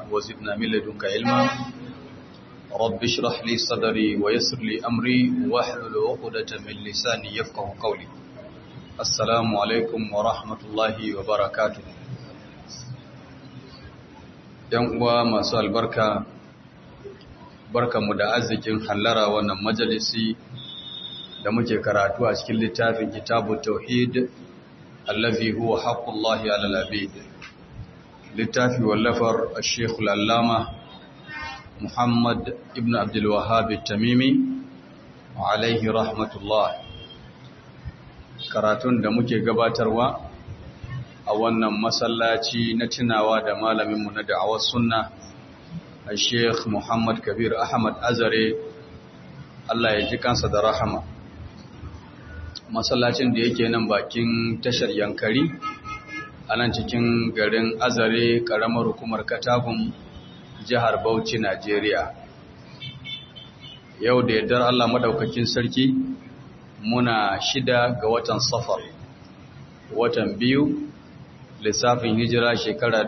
وزدنا من لدنك علما رب اشرح لي صدري ويسر لي أمري واحلل عقدة من لساني يفقه قولي السلام عليكم ورحمة الله وبركاته ‘Yan uwa masu albarka, barkamu da arzikin hallara wannan majalisi da muke karatu a cikin littafin kitabu tauhid allazi huwa haqqullahi alal abid littafi wallafar al-sheikh al-allama Muhammad ibn Abdul Wahhab tamimi alaihi rahmatullah karatun da muke gabatarwa a wannan masallaci na tunawa da malaminmu na da'awar sunna al-sheikh Muhammad Kabir Ahmad Azare Allah ya ji kansa da rahama masallacin da yake nan bakin tashar yankari a nan cikin garin azare karamar hukumar katagun jihar bauchi najeriya yau da yardar allah madaukakin sarki muna shida ga watan safar watan biyu lissafin hijira shekara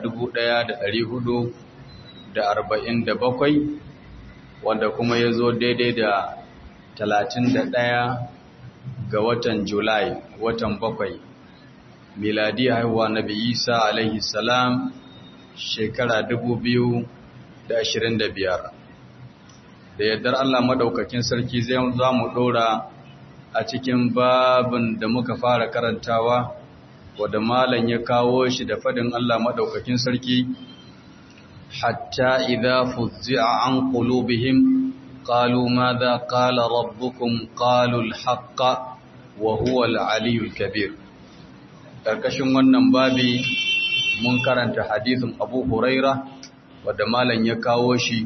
bakwai, wanda kuma ya zo daidai da talatin da ɗaya. ga watan Julai, watan bakwai, miladi haihuwa Nabi Isa alaihi salam shekara biyar. Da yardar Allah madaukakin sarki zai za mu ɗora a cikin babin da muka fara karantawa, wadda malam ya kawo shi da fadin Allah madaukakin sarki, hatta idha fuzzi'a an qulubihim قالوا ماذا قال ربكم قالوا الحق وهو العلي الكبير karkashin wannan babi mun karanta hadisin Abu Huraira wanda malam ya kawo shi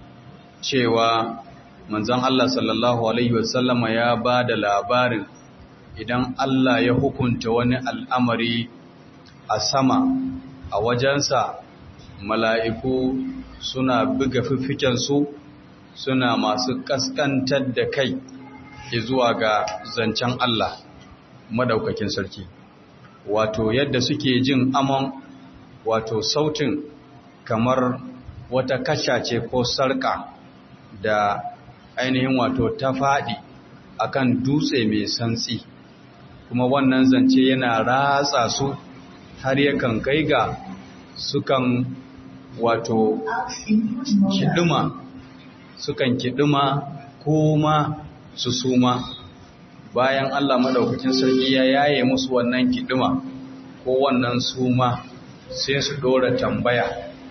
cewa manzon Allah sallallahu alaihi wasallama ya bada labarin idan Allah ya hukunta wani al'amari a sama a wajensa mala'iku suna buga fiffiken su suna masu kaskantar da kai zuwa ga zancen Allah madaukakin sarki wato yadda suke jin amon wato sautin kamar wata kasha ce ko sarka da ainihin wato ta faɗi akan dutse mai santsi kuma wannan zance yana ratsa su har yakan kai ga sukan wato shiduma sukan kiɗima ko ma su suma bayan Allah maɗaukakin sarki ya yaye musu wannan kiɗima ko wannan suma sai su ɗora tambaya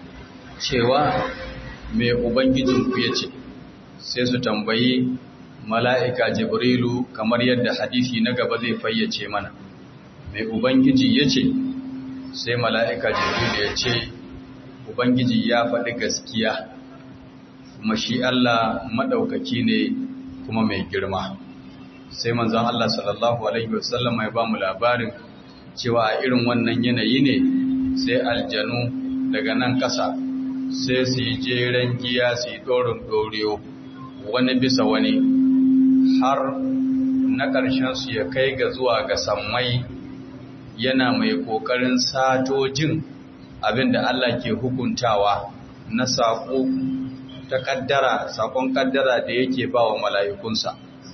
cewa mai ubangijinku ya ce sai su tambayi mala'ika jibrilu kamar yadda hadisi na gaba zai fayyace mana mai ubangiji ya ce sai mala'ika jibrilu ya ce ubangiji ya faɗi gaskiya kuma shi Allah maɗaukaki ne kuma mai girma sai manzon Allah sallallahu alaihi wasallam ya ba mu labarin cewa a irin wannan yanayi ne sai aljanu daga nan ƙasa sai su yi jeren giya su yi ɗorin ɗoriyo wani bisa wani har na ƙarshen su ya kai ga zuwa ga sammai yana mai ƙoƙarin sato jin abin da Allah ke hukuntawa na saƙo ta kaddara sakon kaddara da yake ba wa mala'ikunsa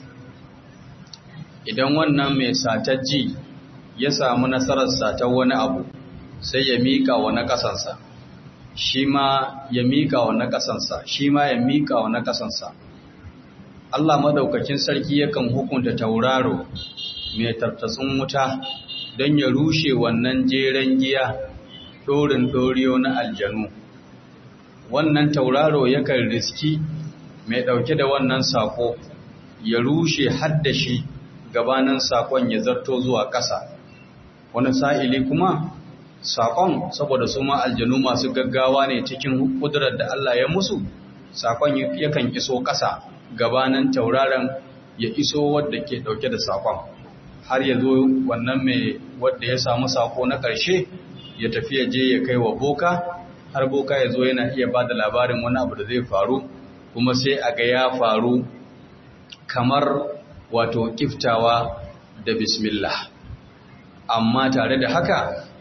idan wannan mai satajji ya samu nasarar satar wani abu sai ya mika wa na kasansa shi ma ya mika wa na kasansa shi ma ya mika wa na kasansa Allah madaukakin sarki yakan hukunta tauraro mai tartatsun wuta don ya rushe wannan jeren giya dorin doriyo na aljanu wannan tauraro yakan riski mai ɗauke da wannan sako ya rushe haddashi gabanin sakon ya zarto zuwa ƙasa wani sa'ili kuma sakon saboda su ma aljanu masu gaggawa ne cikin ƙudurar da Allah ya musu sakon yakan iso ƙasa gabanin tauraron ya iso wadda ke ɗauke da sakon har ya zo wannan mai wadda ya samu sako na ƙarshe ya tafi ya je ya kai wa boka har boka ya zo yana iya ba da labarin wani abu da zai faru kuma sai a ga ya faru kamar wato kiftawa da bismillah amma tare da haka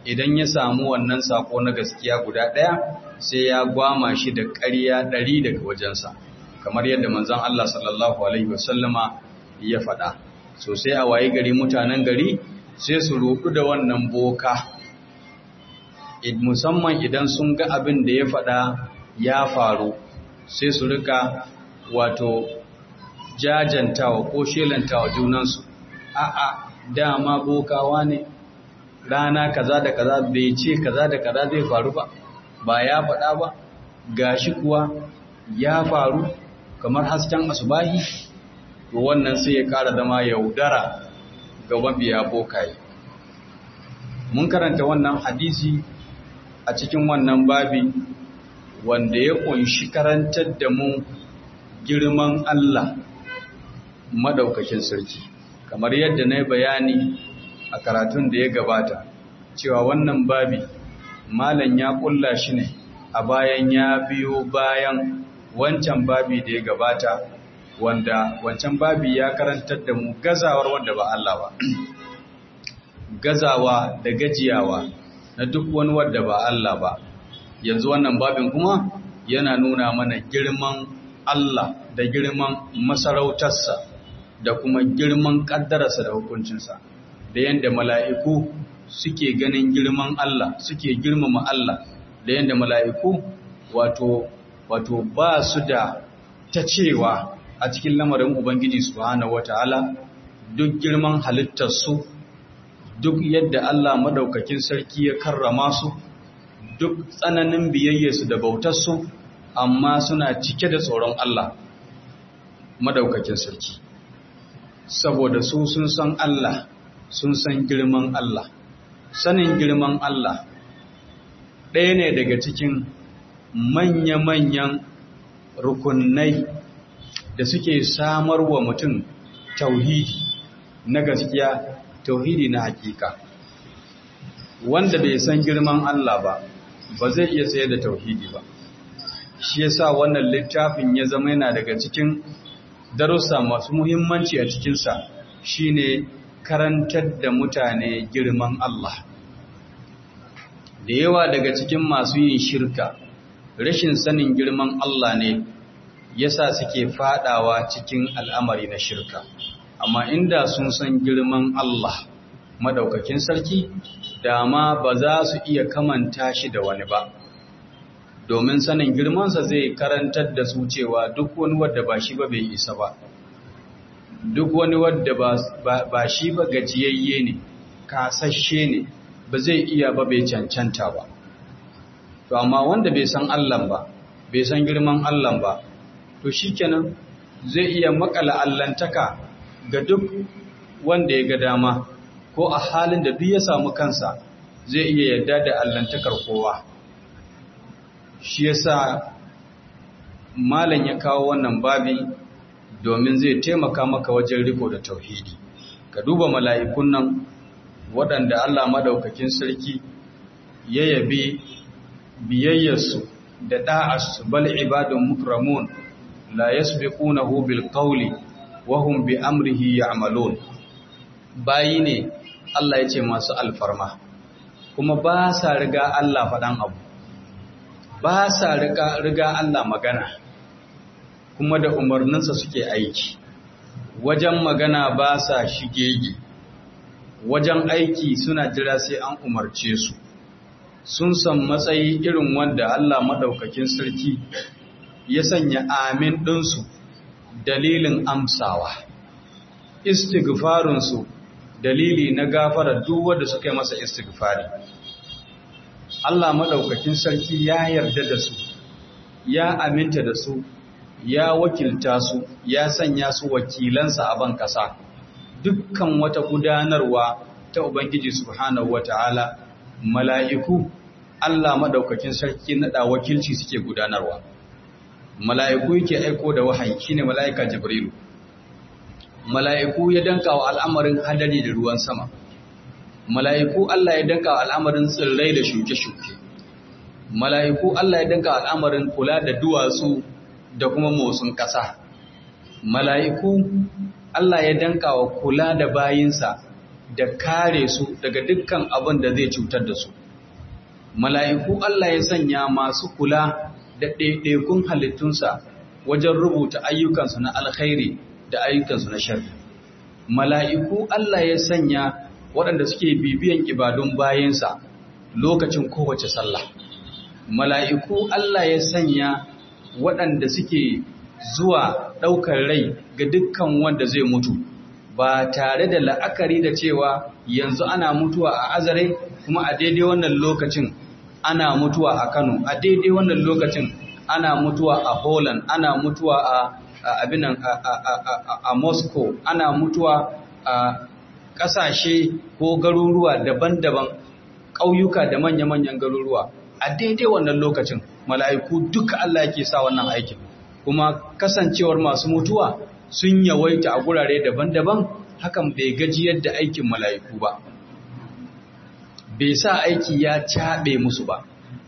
idan ya samu wannan sako na gaskiya guda ɗaya sai ya gwama shi da ƙarya ɗari daga wajensa kamar yadda manzon Allah sallallahu alaihi wasallama ya faɗa so sai a waye gari mutanen gari sai su roƙu da wannan boka musamman idan sun ga abin da ya faɗa ya faru sai su rika wato jajantawa ko shelantawa junansu a'a dama bokawa ne rana kaza da kaza bai ce kaza da kaza zai faru ba ba ya faɗa ba gashi kuwa ya faru kamar hasken asubahi to wannan sai ya ƙara zama yaudara ga mabiya bokaye mun karanta wannan hadisi a cikin wannan babi wanda ya kunshi karantar da mu girman Allah madaukakin sarki kamar yadda na yi bayani a karatun da ya gabata cewa wannan babi malam ya kulla shi ne a bayan ya biyo bayan wancan babi da ya gabata wanda wancan babi ya karantar da mu gazawar wanda ba Allah ba gazawa da gajiyawa na duk wani wanda ba Allah ba yanzu wannan babin kuma yana nuna mana girman Allah da girman masarautarsa da kuma girman ƙaddararsa da hukuncinsa da yadda mala'iku suke ganin girman Allah suke girmama Allah da yadda mala'iku wato wato ba su da ta cewa a cikin lamarin Ubangiji subhanahu wata'ala duk girman halittarsu duk yadda Allah madaukakin sarki ya karrama su duk tsananin biyayyarsu da bautarsu amma suna cike da tsoron Allah madaukakin sarki saboda su sun san Allah sun san girman Allah sanin girman Allah ɗaya ne daga cikin manya-manyan rukunai da suke samar wa mutum tauhidi na gaskiya tauhidi na hakika wanda bai san girman Allah ba ba zai iya tsaye da tauhidi ba shi yasa wannan littafin ya zama yana daga cikin darussa masu muhimmanci a cikinsa shine karantar da mutane girman Allah da yawa daga cikin masu yin shirka rashin sanin girman Allah ne yasa suke fadawa cikin al'amari na shirka amma inda sun san girman Allah madaukakin sarki dama ba za su iya kamanta shi da wani ba domin sanin girmansa zai karantar da su cewa duk wani wadda ba shi ba bai isa ba duk wani wadda ba shi ba gajiyayye ne kasashe ne ba zai iya ba bai cancanta ba to amma wanda bai san Allah ba bai san girman Allah ba to shikenan zai iya makala allantaka ga duk wanda ya ga dama ko a halin da duk ya samu kansa zai iya yarda da allantakar kowa shi yasa malam ya kawo wannan babi domin zai taimaka maka wajen riko da tauhidi ka duba mala'ikun nan waɗanda Allah madaukakin sarki ya yabi biyayyarsu da da'arsu bal ibadun mukramun la yasbiqunahu bil qawli wa hum bi amrihi ya'malun bayi ne Allah ya ce masu alfarma kuma ba sa riga Allah faɗan abu ba sa riga Allah magana kuma da umarninsa suke aiki wajen magana ba sa shigege wajen aiki suna jira sai an umarce su sun san matsayi irin wanda Allah maɗaukakin sarki ya sanya amin ɗinsu dalilin amsawa istighfarinsu dalili na gafara duk wanda suka yi masa istighfari Allah maɗaukakin sarki ya yarda da su ya aminta da su ya wakilta su ya sanya su wakilansa a ban ƙasa dukkan wata gudanarwa ta Ubangiji subhanahu wata'ala mala'iku Allah maɗaukakin sarki naɗa wakilci suke gudanarwa mala'iku yake aiko da wahayi shine mala'ika jibrilu mala'iku ya danka wa al'amarin hadari da ruwan sama mala'iku Allah ya danka wa al'amarin tsirrai da shuke-shuke mala'iku Allah ya danka wa al'amarin kula da duwatsu da kuma motsin ƙasa mala'iku Allah ya danka wa kula da bayinsa da kare su daga dukkan abin da zai cutar da su mala'iku Allah ya sanya masu kula da ɗaiɗaikun halittunsa wajen rubuta ayyukansu na alkhairi da ayyukansu na sharri mala'iku Allah ya sanya waɗanda suke bibiyan ibadun bayansa lokacin kowace sallah mala'iku Allah ya sanya waɗanda suke zuwa ɗaukar rai ga dukkan wanda zai mutu ba tare da la'akari da cewa yanzu ana mutuwa a azare kuma a daidai wannan lokacin ana mutuwa a Kano a daidai wannan lokacin ana mutuwa a Holland ana mutuwa a abinan a Moscow ana mutuwa a ƙasashe ko garuruwa daban-daban ƙauyuka da manya-manyan garuruwa a daidai wannan lokacin mala'iku duka Allah yake sa wannan aikin kuma kasancewar masu mutuwa sun yawaita a gurare daban-daban hakan bai gaji yadda aikin mala'iku ba bai sa aiki ya caɓe musu ba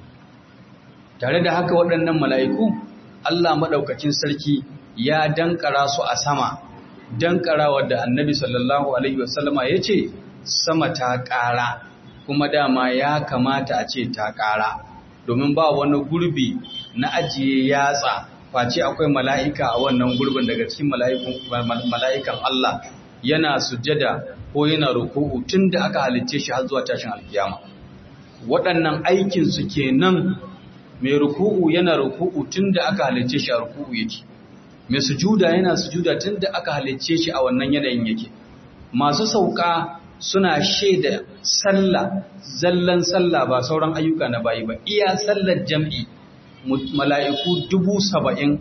tare da haka waɗannan mala'iku Allah maɗaukacin sarki ya dankara su a sama dankara wadda annabi sallallahu alaihi wasallama ya ce sama ta ƙara kuma dama ya kamata a ce ta ƙara domin ba wani gurbi na ajiye yatsa face akwai mala'ika a wannan gurbin daga cikin mala'ikan Allah yana sujada ko yana ruku'u tun da aka halicce shi har zuwa tashin alkiyama waɗannan aikinsu kenan mai ruku'u yana ruku'u tun da aka halicce shi a ruku'u yake mai sujuda yana sujuda tun da aka halicce shi a wannan yanayin yake masu sauka suna shaida sallah zallan sallah ba sauran ayyuka na bayi ba iya sallar jam'i mala'iku dubu saba'in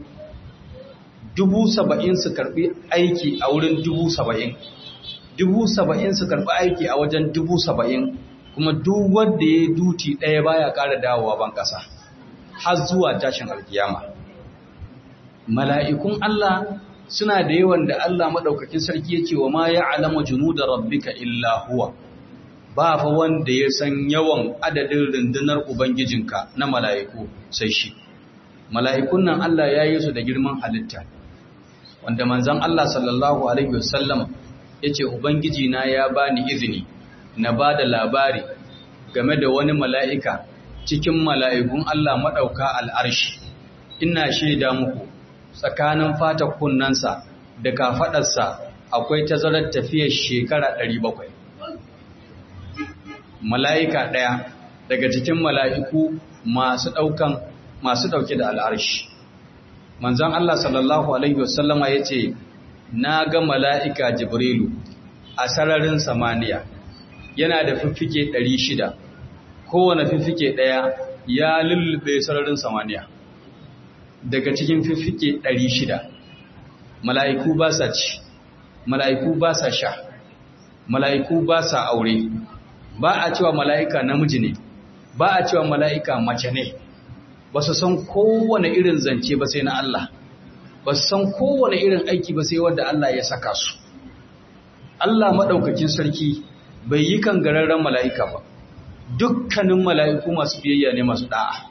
dubu saba'in su karbi aiki a wurin dubu saba'in dubu saba'in su karbi aiki a wajen dubu saba'in kuma duk wanda ya duti ɗaya baya ƙara dawowa ban ƙasa har zuwa tashin alkiyama mala'ikun Allah suna da yawan da Allah maɗaukakin sarki ya ce wa ma ya alama junu da rabbika illa huwa ba fa wanda ya san yawan adadin rundunar Ubangijinka na mala'iku sai shi. Mala'ikun nan Allah ya yi su da girman halitta, wanda manzan Allah sallallahu Alaihi wasallam ya ce Ubangijina ya ba ni izini na ba da labari game da wani mala'ika cikin mala'ikun Allah maɗauka al'arshi, ina shaida muku tsakanin fata kunnansa da kafaɗarsa akwai tazarar tafiyar shekara ɗari bakwai. mala'ika ɗaya daga cikin mala'iku masu ɗaukan masu ɗauke da al'arshi. Manzan Allah sallallahu Alaihi wasallama ya ce, Na ga mala'ika Jibrilu a sararin samaniya, yana da fiffike ɗari shida, kowane fiffike ɗaya ya lullube sararin samaniya. Daga cikin fiffike ɗari shida, mala'iku ba sa ci, mala'iku ba sa sha, mala'iku ba sa aure. ba a cewa mala'ika namiji ne ba a cewa mala'ika mace ne ba su san kowane irin zance ba sai na Allah ba su san kowane irin aiki ba sai wadda Allah ya saka su Allah maɗaukakin sarki bai yi kan gararren mala'ika ba dukkanin mala'iku masu biyayya ne masu ɗa'a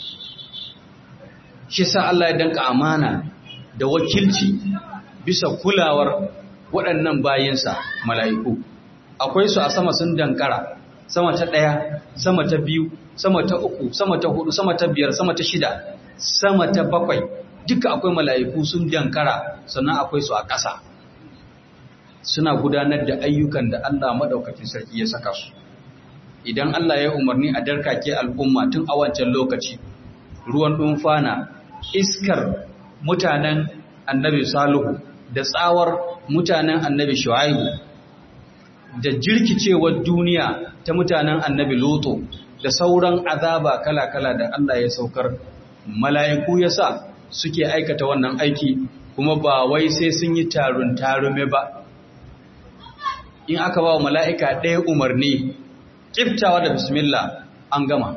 shi sa Allah ya danka amana da wakilci bisa kulawar waɗannan bayansa mala'iku akwai su a sama sun dankara sama ta ɗaya sama ta biyu sama ta uku sama ta hudu sama ta biyar sama ta shida sama ta bakwai duka akwai mala'iku sun dankara sannan akwai su a ƙasa suna gudanar da ayyukan da Allah maɗaukakin sarki ya saka su idan Allah ya umarni a darkake al'umma tun a wancan lokaci ruwan ɗumfana iskar mutanen annabi salihu da tsawar mutanen annabi shu'aibu da jirkicewar duniya ta mutanen annabi loto da sauran azaba kala-kala da Allah ya saukar mala'iku ya sa suke aikata wannan aiki kuma ba wai sai sun yi tarun tarume ba in aka ba wa mala'ika ɗaya umarni ƙiftawa da bismillah an gama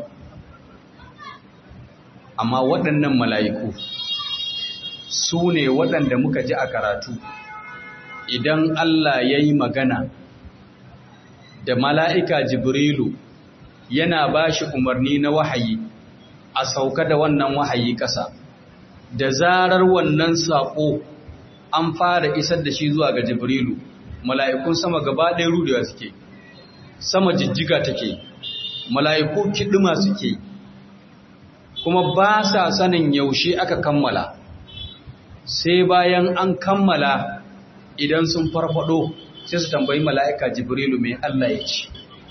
amma waɗannan mala'iku su ne waɗanda muka ji a karatu idan Allah ya yi magana da mala'ika Jibrilu yana ba shi umarni na wahayi a sauka da wannan wahayi ƙasa, da zarar wannan saƙo an fara isar da shi zuwa ga Jibrilu, mala'ikun sama gaba ɗaya rudewa suke, sama jijjiga take mala'iku kiɗima suke kuma ba sa sanin yaushe aka kammala sai bayan an kammala idan sun farfado sai su tambayi mala'ika jibrilu mai Allah ya ce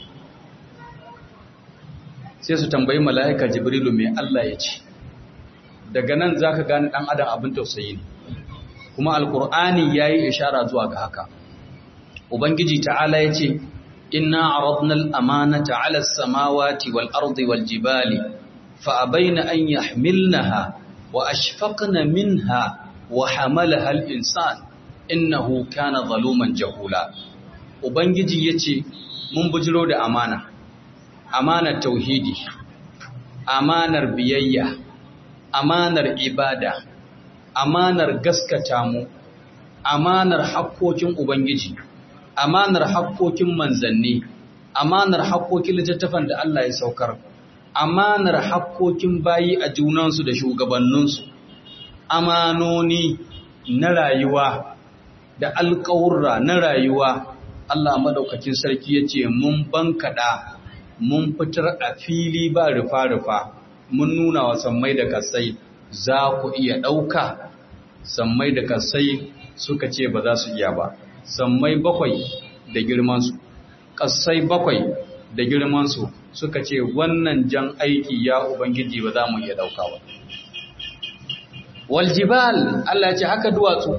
sai su tambayi mala'ika jibrilu mai Allah ya ce daga nan za ka gani ɗan adam abin tausayi ne kuma alkur'ani ya yi ishara zuwa ga haka ubangiji ta'ala ya ce inna aradnal amanata ala samawati wal ardi wal jibali fa abaina an yahmilnaha wa ashfaqna minha wa hamalaha al insan innahu kana zaluman jahula ubangiji yace mun bujiro da amana amanar tauhidi amanar biyayya amanar ibada amanar gaskata mu amanar hakkokin ubangiji amanar hakkokin manzanni amanar hakkokin littattafan da Allah ya saukar amanar hakkokin bayi a junansu da shugabanninsu amanoni na rayuwa da alƙawurra na rayuwa Allah madaukakin sarki ya ce mun bankaɗa mun fitar a fili ba rufa-rufa mun nuna wa sammai da kasai za ku iya ɗauka sammai da kasai suka ce ba za su iya ba sammai bakwai da girmansu kasai bakwai da girmansu suka ce wannan jan aiki ya ubangiji ba za mu iya ɗauka ba waljibal Allah ce haka duwatsu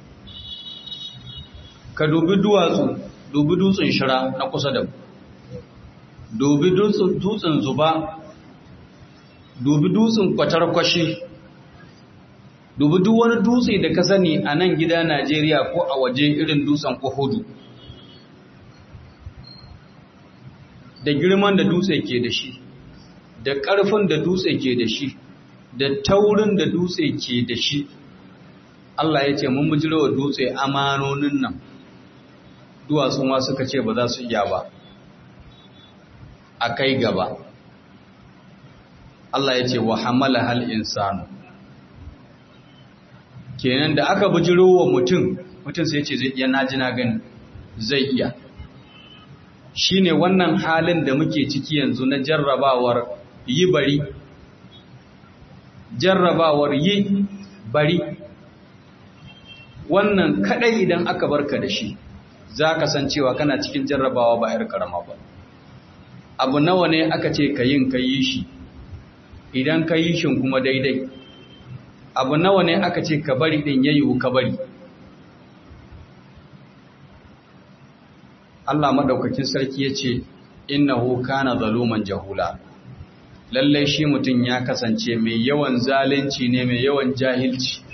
ka dubi duwatsu dubi dutsen shira na kusa da dubi dutsen zuba dubi dutsen kwatarkwashi dubi duk wani dutse da ka sani a nan gida Najeriya ko a waje irin dutsen Uhudu da girman da dutse ke da shi da ƙarfin da dutse ke da shi da taurin da dutse ke da shi Allah ya ce mun bujiro wa dutse amanonin nan duwatsu ma suka ce ba za su iya ba a kai gaba Allah ya ce wa hamala hal insanu kenan da aka bujiro wa mutum mutum sai ce zai iya naji na gani zai iya shine wannan halin da muke ciki yanzu na jarrabawar yi bari jarrabawar yi bari wannan kadai idan aka barka da shi za ka san cewa kana cikin jarrabawa ba 'yar karama ba abu nawa ne aka ce ka yin ka yi shi idan ka yi shin kuma daidai abu nawa ne aka ce ka bari din yayi ka bari Allah madaukakin sarki yace innahu kana zaluman jahula lalle shi mutum ya kasance mai yawan zalunci ne mai yawan jahilci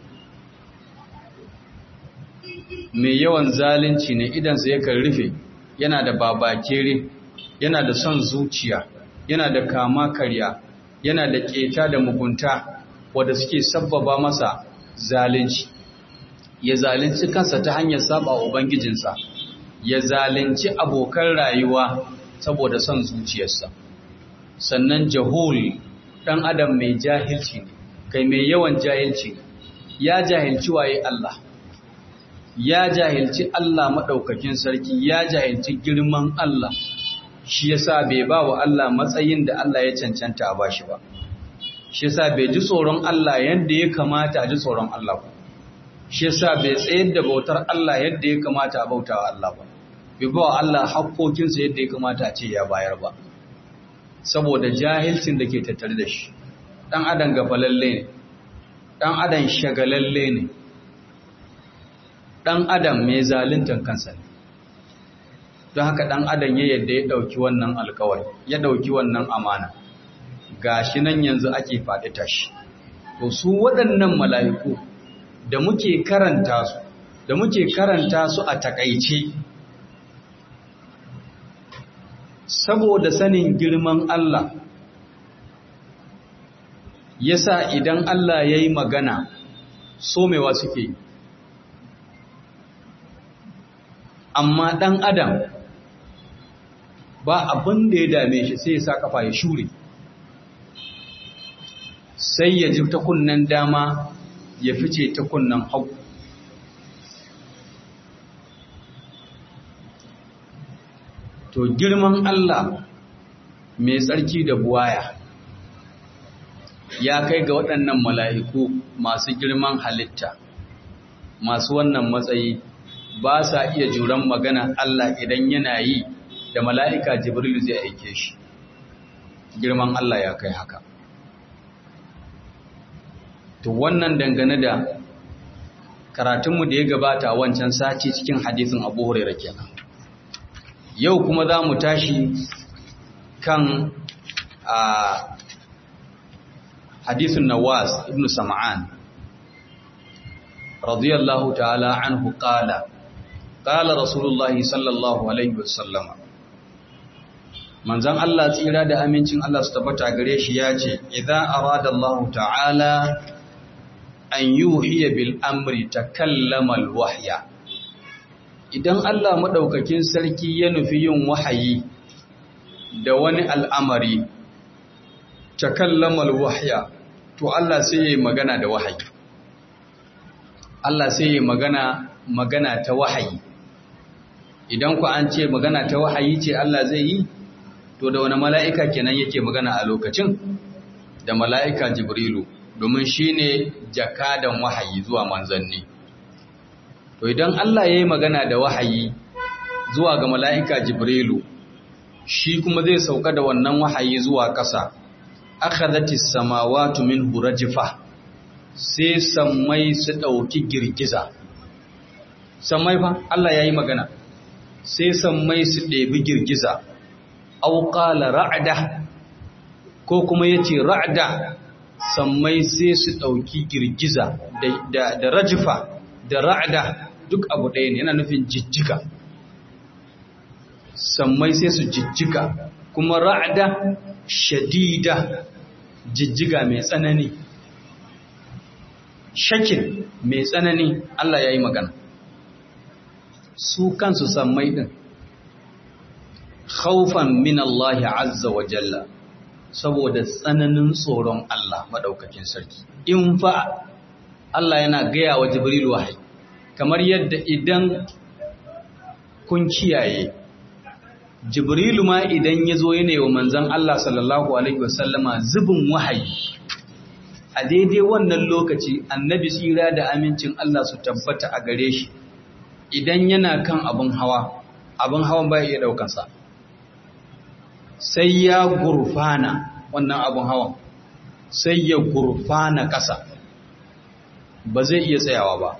mai yawan zalunci ne idan sa yakan rufe yana da babakere yana da son zuciya yana da kama karya yana da keta da mugunta wadda suke sabbaba masa zalunci ya zalunci kansa ta hanyar saba wa ubangijinsa ya zalunci abokan rayuwa saboda son zuciyarsa sannan jahul dan adam mai jahilci ne kai mai yawan jahilci ya jahilci waye Allah ya jahilci Allah madaukakin sarki ya jahilci girman Allah shi yasa bai ba wa Allah matsayin da Allah ya cancanta a bashi ba shi yasa bai ji tsoron Allah yadda ya kamata a ji tsoron Allah ba shi yasa bai tsayar da bautar Allah yadda ya kamata a bautawa Allah ba bai ba wa Allah hakkokinsa yadda ya kamata a ce ya bayar ba saboda jahilcin da ke tattare da shi dan adam gafalalle ne dan adam shagalalle ne dan adam mai zaluntan kansa ne don haka dan adam ya yadda ya dauki wannan alkawari ya dauki wannan amana gashi nan yanzu ake faɗi tashi to su waɗannan mala'iku da muke karanta su da muke karanta su a takaice saboda sanin girman Allah yasa idan Allah ya yi magana somewa suke amma ɗan adam ba abin da ya dame shi sai ya sa kafa ya shure sai ya ji ta kunnen dama ya fice ta kunnen hagu to girman Allah mai tsarki da buwaya ya kai ga waɗannan mala'iku masu girman halitta masu wannan matsayi ba sa iya juran magana Allah idan yana yi da mala'ika Jibril zai aike shi girman Allah ya kai haka to wannan dangane da karatunmu da ya gabata wancan sati cikin hadisin Abu Hurairah kenan yau kuma za mu tashi kan a hadisin Nawas ibn Sam'an radiyallahu ta'ala anhu qala qala rasulullahi sallallahu alaihi wasallama manzon Allah tsira da amincin Allah su tabbata gare shi yace idza arada Allah ta'ala an yuhiya bil amri takallama al wahya idan Allah madaukakin sarki ya nufi yin wahayi da wani al'amari takallama al wahya to Allah sai ya magana da wahayi Allah sai ya magana magana ta wahayi idan ku an ce magana ta wahayi ce Allah zai yi to da wani mala'ika kenan yake magana a lokacin da mala'ika jibrilu domin shi ne jakadan wahayi zuwa manzanni to idan Allah ya yi magana da wahayi zuwa ga mala'ika jibrilu shi kuma zai sauka da wannan wahayi zuwa ƙasa aka zati samawatu min hurajifa sai sammai su ɗauki girgiza sammai fa Allah ya yi magana sai sammai su ɗebi girgiza auƙala ra'ada ko kuma ya ce ra'ada sammai sai su ɗauki girgiza da rajifa da ra'ada duk abu ɗaya ne yana nufin jijjiga sammai sai su jijjiga kuma ra'ada shadida jijjiga mai tsanani shakin mai tsanani Allah ya yi magana su kansu sammai ɗin khawfan min Allah azza wa jalla saboda tsananin tsoron Allah madaukakin sarki in fa Allah yana gaya wa Jibril wahayi kamar yadda idan kun kiyaye Jibrilu ma idan ya zo yana wa manzon Allah sallallahu alaihi wasallama zubin wahayi a daidai wannan lokaci annabi tsira da amincin Allah su tabbata a gare shi idan yana kan abin hawa abin hawan ba iya daukansa sai ya gurfana wannan abin hawan sai ya gurfana ƙasa ba zai iya tsayawa ba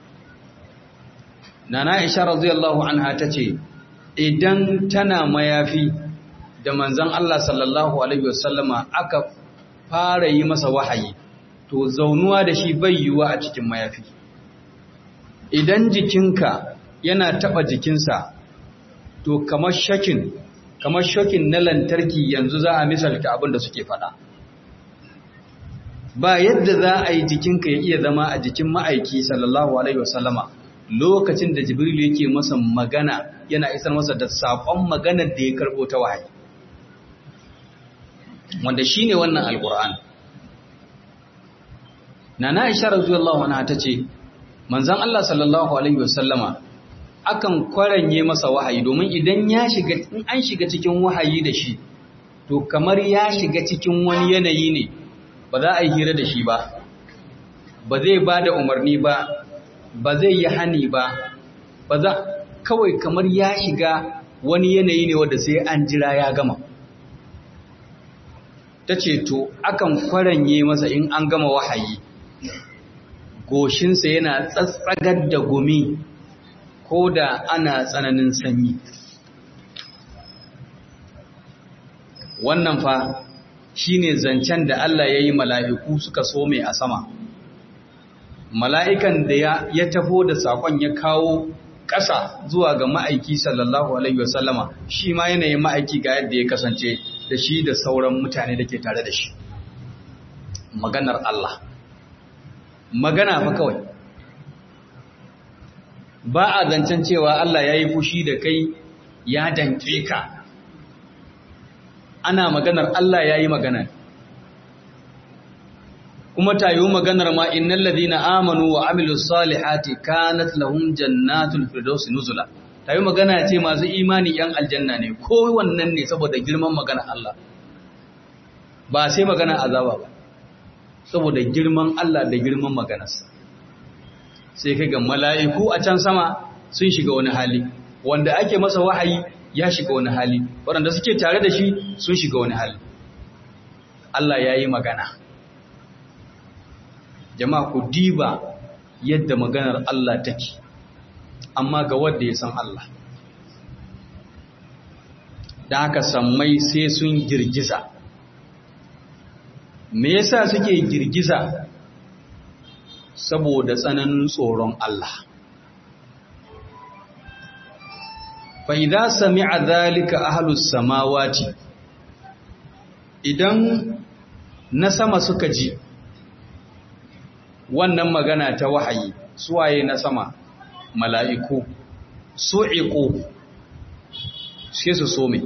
nana isha radiyallahu anha tace idan tana mayafi da manzon Allah sallallahu alaihi wasallama aka fara yi masa wahayi to zaunuwa da shi bai yiwuwa a cikin mayafi idan jikinka yana taba jikinsa to kamar shakin kamar shokin na lantarki yanzu za a misalta abin da suke fada ba yadda za a yi jikinka ya iya zama a jikin ma'aiki sallallahu alaihi wasallama lokacin da jibril yake masa magana yana isar masa da saƙon maganar da ya karɓo ta wahayi wanda shi ne wannan alƙur'an na na isha radiyallahu anha ta ce manzan Allah sallallahu alaihi wasallama akan kwaranye masa wahayi domin idan ya shiga in an shiga cikin wahayi da shi to kamar ya shiga cikin wani yanayi ne ba za a yi hira da shi ba ba zai ba da umarni ba ba zai yi hani ba ba za kawai kamar ya shiga wani yanayi ne wanda sai an jira ya gama ta ce to akan kwaranye masa in an gama wahayi goshinsa yana tsatsagar da gumi ko da ana tsananin sanyi wannan fa shine zancen da Allah ya yi mala'iku suka so mai a sama mala'ikan da ya tafo da saƙon ya kawo ƙasa zuwa ga ma'aiki sallallahu Alaihi wasallama shi ma yanayin ma'aiki ga yadda ya kasance da shi da sauran mutane da ke tare da shi maganar Allah magana fa kawai ba a zancen cewa Allah ya yi fushi da kai ya danke ka ana maganar Allah ya yi magana kuma ta yi maganar ma innal ladina amanu wa amilus salihati kanat lahum jannatul firdaus nuzula tayi magana ce masu imani yan aljanna ne ko wannan ne saboda girman magana Allah ba sai magana azaba ba saboda girman Allah da girman maganarsa sai kai ga mala'iku a can sama sun shiga wani hali wanda ake masa wahayi ya shiga wani hali waɗanda suke tare da shi sun shiga wani hali Allah ya yi magana jama'a ku diba yadda maganar Allah take amma ga wanda ya san Allah da haka sammai sai sun girgiza me yasa suke girgiza saboda tsananin tsoron Allah fa idza sami'a dhalika ahlus samawati idan na sama suka ji wannan magana ta wahayi suwaye na sama mala'iku su'iqu sai su some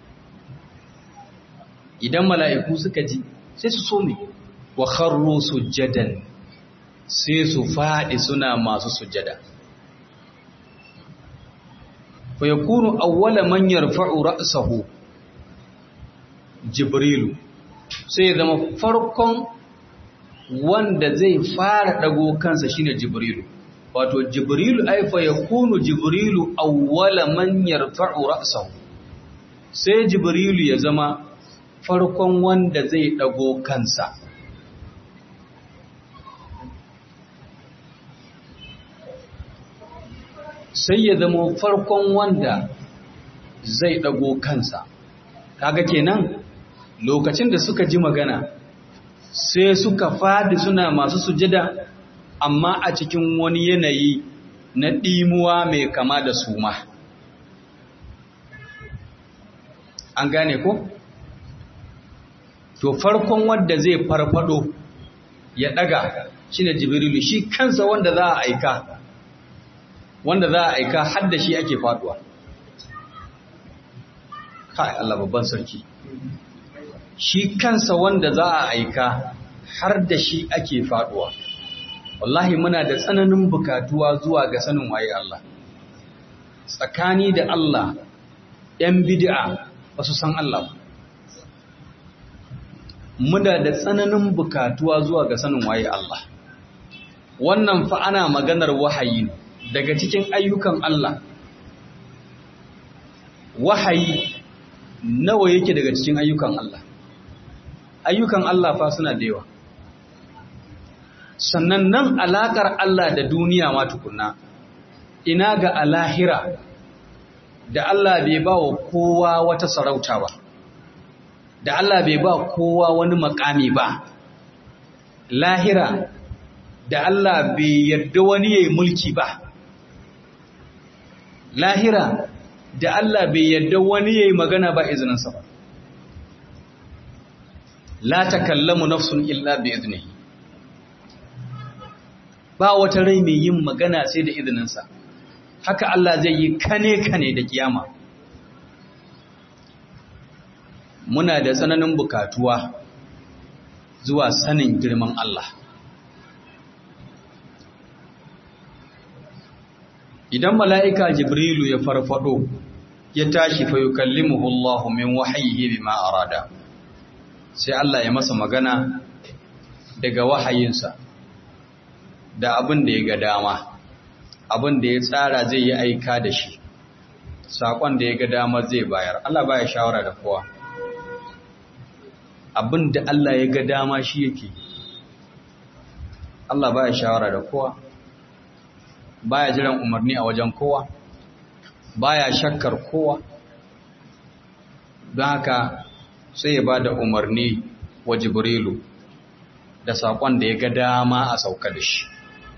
idan mala'iku suka ji sai su some wa kharru sujjadan sai su faɗi suna masu sujjada fa yakunu awwala man yarfa'u ra'sahu jibrilu sai zama farkon wanda zai fara dago kansa shine jibrilu wato jibrilu ai fa yakunu jibrilu awwala man yarfa'u ra'sahu sai jibrilu ya zama farkon wanda zai dago kansa sai ya zama farkon wanda zai dago kansa kaga kenan lokacin da suka ji magana sai suka fadi suna masu sujada amma a cikin wani yanayi na ɗimuwa mai kama da suma an gane ko? to farkon wanda zai farfado ya daga shine jibrilu shi kansa wanda za a aika wanda za a aika har da shi ake faduwa kai Allah babban sarki shi kansa wanda za a aika har da shi ake faduwa wallahi muna da tsananin bukatuwa zuwa ga sanin waye Allah tsakani da Allah ‘yan bid'a ba su san Allah ba muna da tsananin bukatuwa zuwa ga sanin waye Allah wannan fa ana maganar wahayi ne daga cikin ayyukan Allah wahayi nawa yake daga cikin ayyukan Allah ayyukan Allah fa suna da yawa sannan nan alakar Allah da duniya ma tukunna ina ga alahira da Allah bai ba wa kowa wata sarauta ba da Allah bai ba kowa wani makami ba lahira da Allah bai yarda wani yayi mulki ba lahira da Allah bai yarda wani yayi magana ba izininsa ba la takallamu nafsun illa bi iznihi ba wata rai mai yin magana sai da izininsa haka Allah zai yi kane kane da kiyama muna da tsananin bukatuwa zuwa sanin girman Allah idan mala'ika jibrilu ya farfado ya tashi fa yukallimuhu Allah min wahyihi bima arada sai Allah ya masa magana daga wahayinsa da abin da ya ga dama abin da ya tsara zai yi aika da shi saƙon da ya ga dama zai bayar Allah baya shawara da kowa abin da Allah ya ga dama shi yake Allah baya shawara da kowa baya jiran umarni a wajen kowa baya shakkar kowa don haka sai ya ba da umarni wa jibrilu da saƙon da ya ga dama a sauka da shi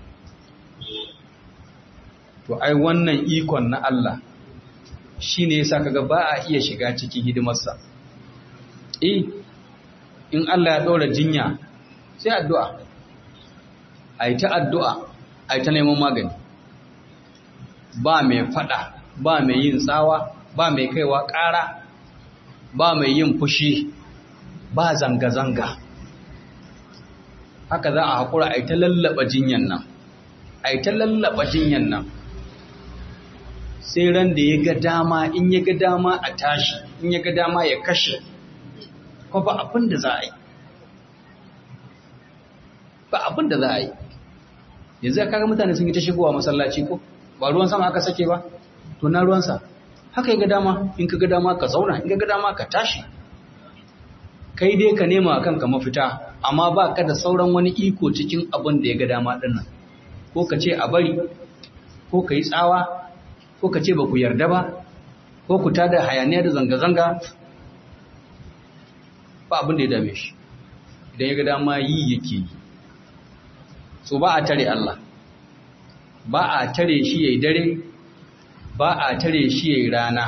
to ai wannan ikon na Allah shi ne yasa kaga ba a iya shiga cikin hidimarsa eh in Allah ya ɗora jinya sai addu'a a yi ta addu'a a yi ta neman magani ba mai fada ba mai yin tsawa ba mai kaiwa ƙara ba mai yin fushi ba zanga-zanga haka za a haƙura a yi ta lallaba jinyan nan a yi ta lallaba jinyan nan sai ran da ya ga dama in ya ga dama a tashi in ya ga dama ya kashe ko ba abin da za a yi ba abin da za a yi yanzu ya kaga mutane sun yi ta shigowa masallaci ko ba ruwan sama aka sake ba to na ruwansa haka ya ga dama in ka ga dama ka zauna in ka ga dama ka tashi kai dai ka nema kanka mafita amma ba ka da sauran wani iko cikin abin da ya ga dama dinnan ko ka ce a bari ko ka yi tsawa ko ka ce ba ku yarda ba ko ku tada hayaniya da zanga-zanga ba abin da ya dame shi idan ya ga dama yi yake yi so ba a tare Allah ba a tare shi yayi dare ba a tare shi yayi rana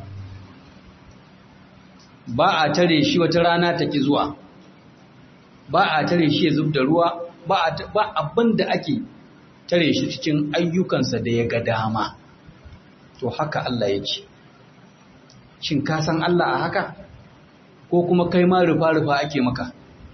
ba a tare shi wata rana ta ki zuwa ba a tare shi ya zub da ruwa ba abin da ake tare shi cikin ayyukansa da ya ga dama to haka Allah yake shin ka san Allah a haka ko kuma kai ma rufa-rufa ake maka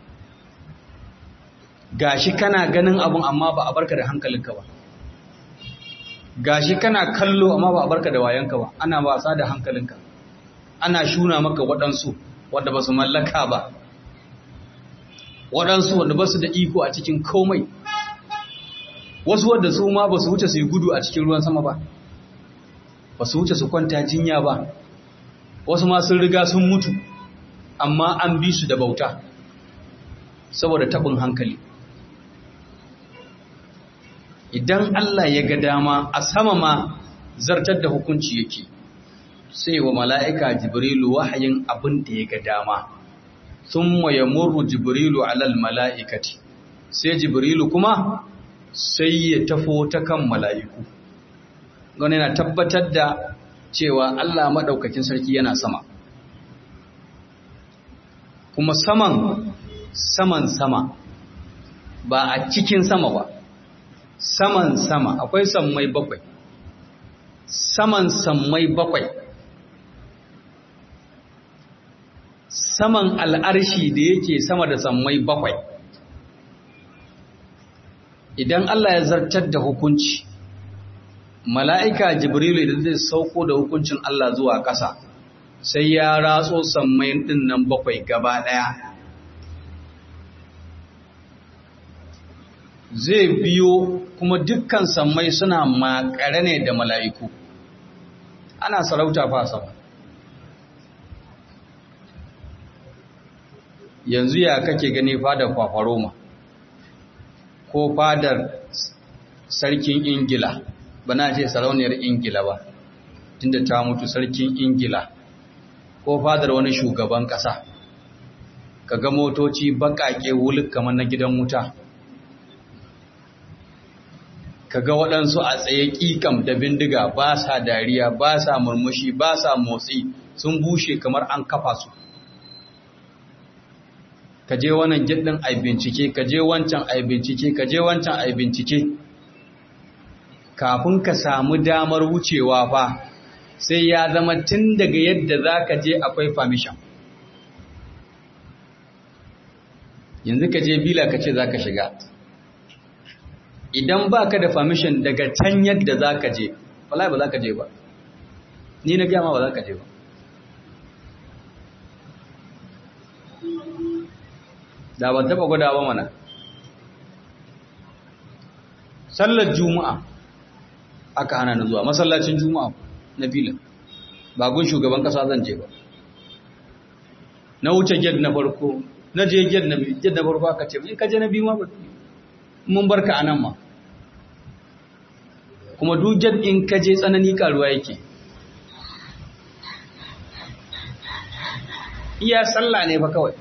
gashi kana ganin abun amma ba a barka da hankalinka ba gashi kana kallo amma ba a barka da wayanka ba ana wasa da hankalinka ana shuna maka waɗansu wanda ba su mallaka ba waɗansu wanda ba su da iko a cikin komai wasu wadda su ma ba su wuce su yi gudu a cikin ruwan sama ba ba su wuce su kwanta jinya ba wasu ma sun riga sun mutu amma an bi su da bauta saboda taɓin hankali idan Allah ya ga dama a sama ma zartar da hukunci yake sai wa mala'ika jibrilu wahayin abin da ya ga dama sun ya murru jibrilu alal mala'ikati sai jibrilu kuma sai ya tafo ta kan mala'iku gani na tabbatar da cewa Allah maɗaukakin sarki yana sama kuma saman saman sama ba a cikin sama ba saman sama akwai sammai bakwai saman sammai bakwai saman al'arshi da yake sama da sammai bakwai idan Allah ya zartar da hukunci mala'ika jibrilu idan zai sauko da hukuncin Allah zuwa ƙasa sai ya ratso sammai ɗin nan bakwai gaba ɗaya zai biyo kuma dukkan sammai suna makare ne da mala'iku ana sarauta fa sama yanzu ya kake gani fadar kwafaroma ko fadar sarkin ingila ba na ce sarauniyar ingila ba tunda ta mutu sarkin ingila ko fadar wani shugaban ƙasa ka ga motoci baƙaƙe wuluk kamar na gidan wuta kaga waɗansu a tsaye ƙiƙam da bindiga ba sa dariya ba sa murmushi ba sa motsi sun bushe kamar an kafa su ka je wannan gidin ai bincike ka je wancan ai bincike ka je wancan ai bincike kafin ka samu damar wucewa fa sai ya zama tun daga yadda za ka je akwai famishan yanzu ka je bila ka ce za ka shiga idan ba ka da permission daga can yadda za ka je wallahi ba za ka je ba ni na gama ba za ka je ba da ban taba gwada ba mana sallar juma'a aka hana na zuwa masallacin juma'a na filin ba gun shugaban kasa zan je ba na wuce gate na farko na je gate na biyu gate na farko aka ce in ka je na biyu ma ba mun barka a nan ma kuma duk in ka je tsanani karuwa yake iya sallah ne fa kawai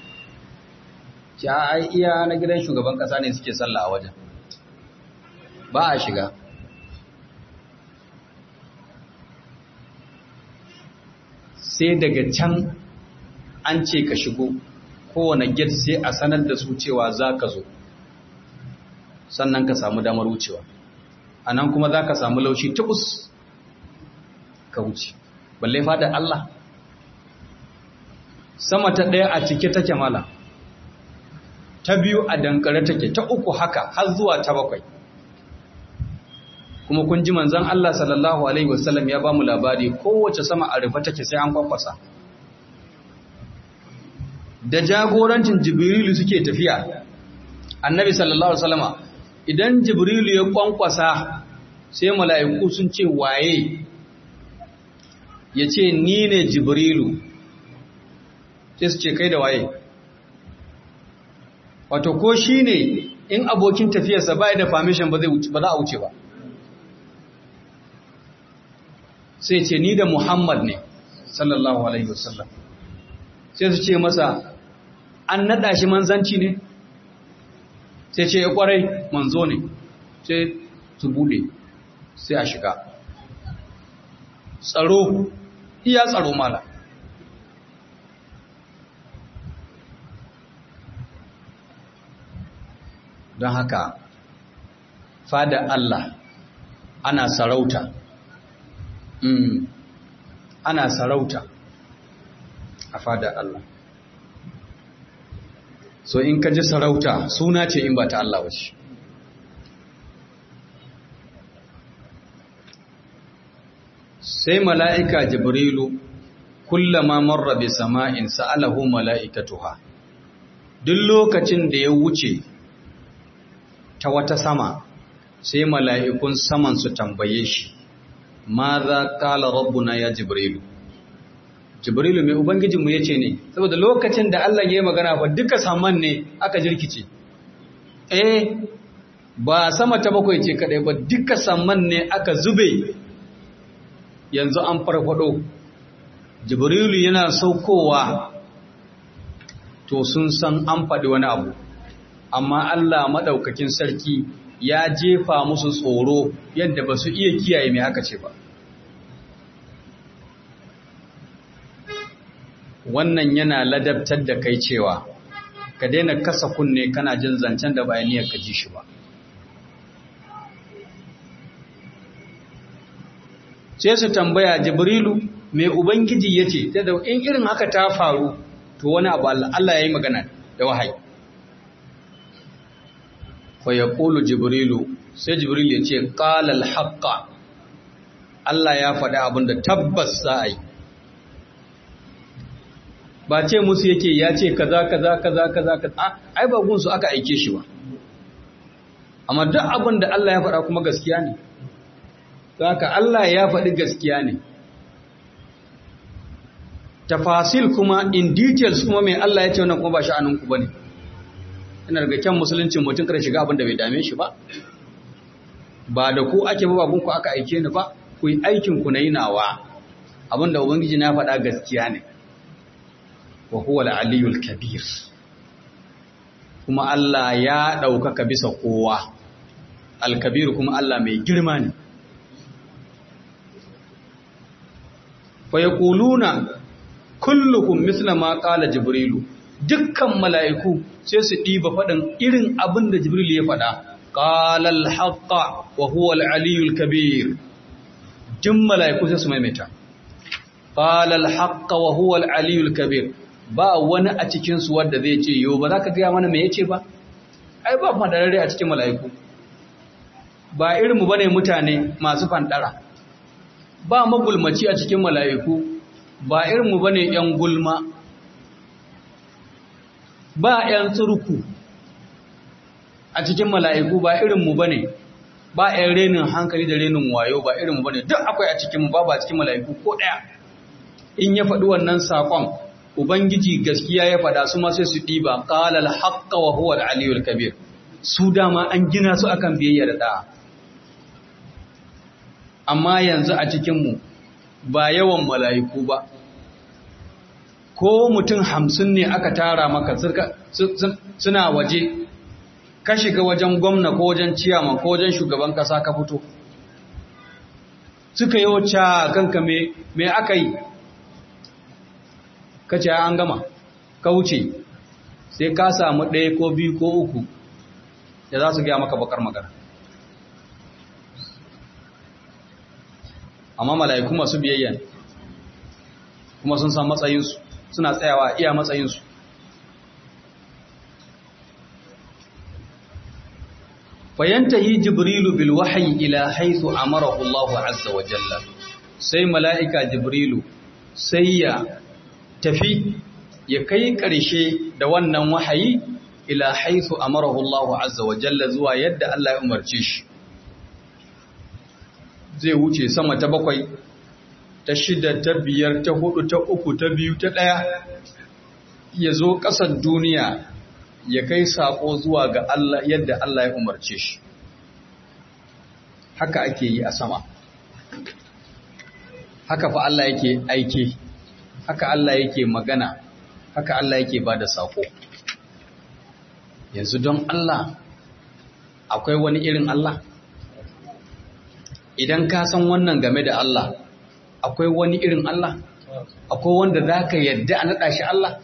ya iya na gidan shugaban kasa ne suke sallah a wajen ba a shiga sai daga can an ce ka shigo kowane gate sai a sanar da su cewa za ka zo sannan ka samu damar wucewa a nan kuma za ka samu laushi tukus ka wuce balle fadar Allah sama ta ɗaya a cike take mala ta biyu a dankare take ta uku haka har zuwa ta bakwai kuma kun ji manzon Allah sallallahu alaihi wasallam ya ba mu labari kowace sama a rufe take sai an kwakwasa da jagorancin jibrilu suke tafiya annabi sallallahu alaihi wasallama idan jibrilu ya kwankwasa sai mala'iku sun ce waye ya ce ni ne jibrilu sai su ce kai da waye wato ko shi ne in abokin tafiyarsa ba da permission ba za a wuce ba sai ce ni da muhammad ne sallallahu alaihi wasallam sai su ce masa an nada shi manzanci ne sai ce ya kwarai manzo ne sai su bude sai a shiga tsaro iya tsaro mala don haka fada Allah ana sarauta mm. ana sarauta a fada Allah so in ka ji sarauta suna ce in ba ta Allah wace sai mala'ika jibrilu kullama marra bi sama'in sa'alahu mala'ikatuha duk lokacin da ya wuce ta wata sama sai mala'ikun saman su tambaye shi ma za kala rabbuna ya jibrilu jibrilu mai ubangijinmu ya ce ne saboda lokacin da Allah ya yi magana ba duka saman ne aka jirkice eh ba sama ta bakwai ce kadai ba duka saman ne aka zube yanzu an farfado jibrilu yana saukowa to sun san an faɗi wani abu amma Allah maɗaukakin sarki ya jefa musu tsoro yadda ba su iya kiyaye mai haka ce ba wannan yana ladabtar da kai cewa ka daina kasa kunne kana jin zancen da bayaniyar ka ji shi ba sai su tambaya jibrilu mai ubangiji ya ce da in irin haka ta faru to wani abu Allah ya yi magana da wahayi fa ya ƙulu jibrilu sai jibrilu ya ce ƙalal haƙƙa Allah ya faɗi abin da tabbas za a yi ba ce musu yake ya ce kaza kaza kaza kaza kaza ai ba gunsu aka aike shi ba amma duk abin da Allah ya faɗa kuma gaskiya ne haka Allah ya faɗi gaskiya ne tafasil kuma in details kuma mai Allah ya ce wannan kuma ba sha'aninku bane ina daga kyan musuluncin mutum kada shiga abin da bai dame shi ba ba da ku ake ba babunku aka aike ni ba ku yi aikin ku na yi nawa abin da ubangiji na faɗa gaskiya ne wa huwa al-aliyul kabir kuma Allah ya ɗaukaka bisa kowa al-kabir kuma Allah mai girma ne fa yaquluna kullukum misla ma qala jibrilu dukkan mala'iku sai su diba fadin irin abin da jibrilu ya fada qala al-haqqa wa huwa al-aliyyul kabir jin mala'iku sai su maimaita qala al-haqqa wa huwa al-aliyyul kabir ba wani a cikin su wanda zai ce yo ba za ka ga mana me yace ba ai ba madarare a cikin mala'iku ba irin mu bane mutane masu fandara ba magulmaci a cikin mala'iku ba irinmu ba ne ‘yan gulma ba ‘yan tsurku a cikin mala'iku ba irinmu ba ne ba ‘yan renin hankali da renin wayo ba irinmu ba ne duk akwai a cikinmu ba ba cikin mala'iku ko ɗaya in ya faɗi wannan saƙon ubangiji gaskiya ya faɗa su sai su ɗiba ƙalal haƙƙa wa huwa da aliyul kabir su dama an gina su akan biyayya da ɗa'a amma yanzu a cikinmu ba yawan mala'iku ba ko mutum hamsin ne aka tara maka suna waje ka shiga wajen gwamna ko wajen ciyama ko wajen shugaban kasa ka fito suka yi wacce kanka me aka yi ka ce an gama ka wuce sai ka samu ɗaya ko biyu ko uku da za su gaya maka bakar magana amma mala'iku masu biyayya kuma sun san matsayinsu suna tsayawa iya matsayinsu fayantahi jibrilu bil wahyi ila haythu amarahu Allah azza wa jalla sai mala'ika jibrilu sai ya tafi ya kai ƙarshe da wannan wahayi ila haythu amarahu Allah azza wa jalla zuwa yadda Allah ya umarce shi zai wuce sama ta bakwai ta shida ta biyar ta hudu ta uku ta biyu ta ɗaya ya zo ƙasar duniya ya kai saƙo zuwa ga Allah yadda Allah ya umarce shi haka ake yi a sama haka fa Allah yake aike haka Allah yake magana haka Allah yake ba da saƙo yanzu don Allah akwai wani irin Allah idan ka san wannan game da Allah akwai wani irin Allah akwai wanda za ka yadda a naɗa shi Allah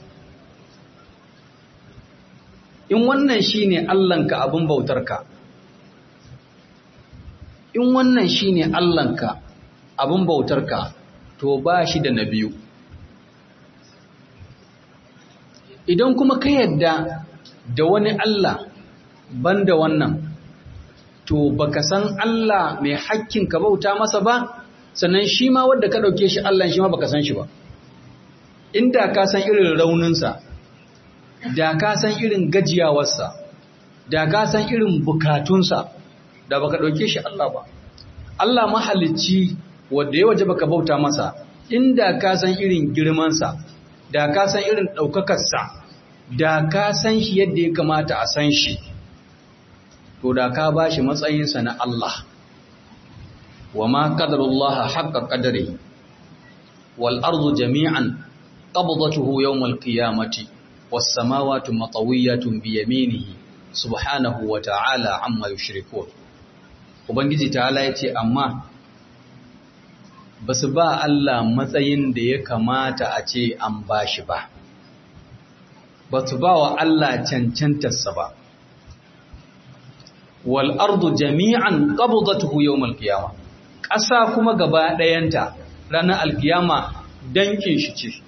in wannan shi ne Allahnka abin bautarka in wannan shi ne Allahnka abin bautarka to ba shi da na biyu idan kuma ka yadda da wani Allah banda wannan to baka san Allah mai hakkin ka bauta masa ba sannan shi ma wadda ka ɗauke shi Allah shi ma baka san shi ba inda ka san irin rauninsa da ka san irin gajiyawarsa da ka san irin bukatunsa da baka ɗauke shi Allah ba Allah mahalicci wadda ya waje baka bauta masa inda ka san irin girmansa da ka san irin ɗaukakarsa da ka san shi yadda ya kamata a san shi to da ka ba shi matsayinsa na Allah wa ma qadarullaha haqqa qadarihi wal ardu jami'an qabdatuhu yawm al qiyamati was samawati matawiyatun bi yaminihi subhanahu wa ta'ala amma yushrikun ubangiji ta'ala yace amma basu ba Allah matsayin da ya kamata a ce an bashi ba basu ba wa Allah cancantarsa ba wal ardu jami'an qabdatuhu yawm al qiyamah ƙasa kuma gaba ɗayanta ranar alkiyama dankin shi ce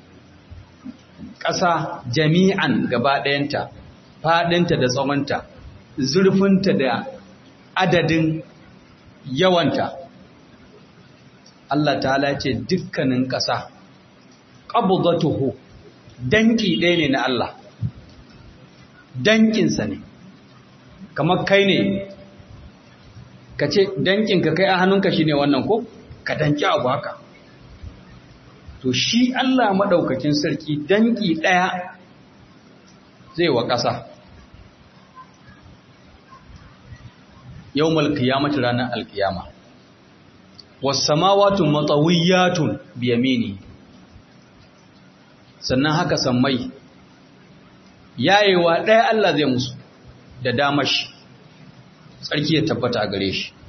ƙasa jami'an gaba ɗayanta faɗinta da tsawonta zurfinta da adadin yawanta Allah ta'ala ce dukkanin ƙasa qabdatuhu danki ɗaya ne na Allah dankinsa ne kamar kai ne ka ce dankinka kai a hannunka shi ne wannan ko ka danki abu haka to shi Allah maɗaukakin sarki danki ɗaya zai wa ƙasa yau malkiyamata ranar alkiyama wasamawatun matsawiyatun biyamini sannan haka sammai yayewa ɗaya Allah zai musu da damashi tsarki ya tabbata a gare shi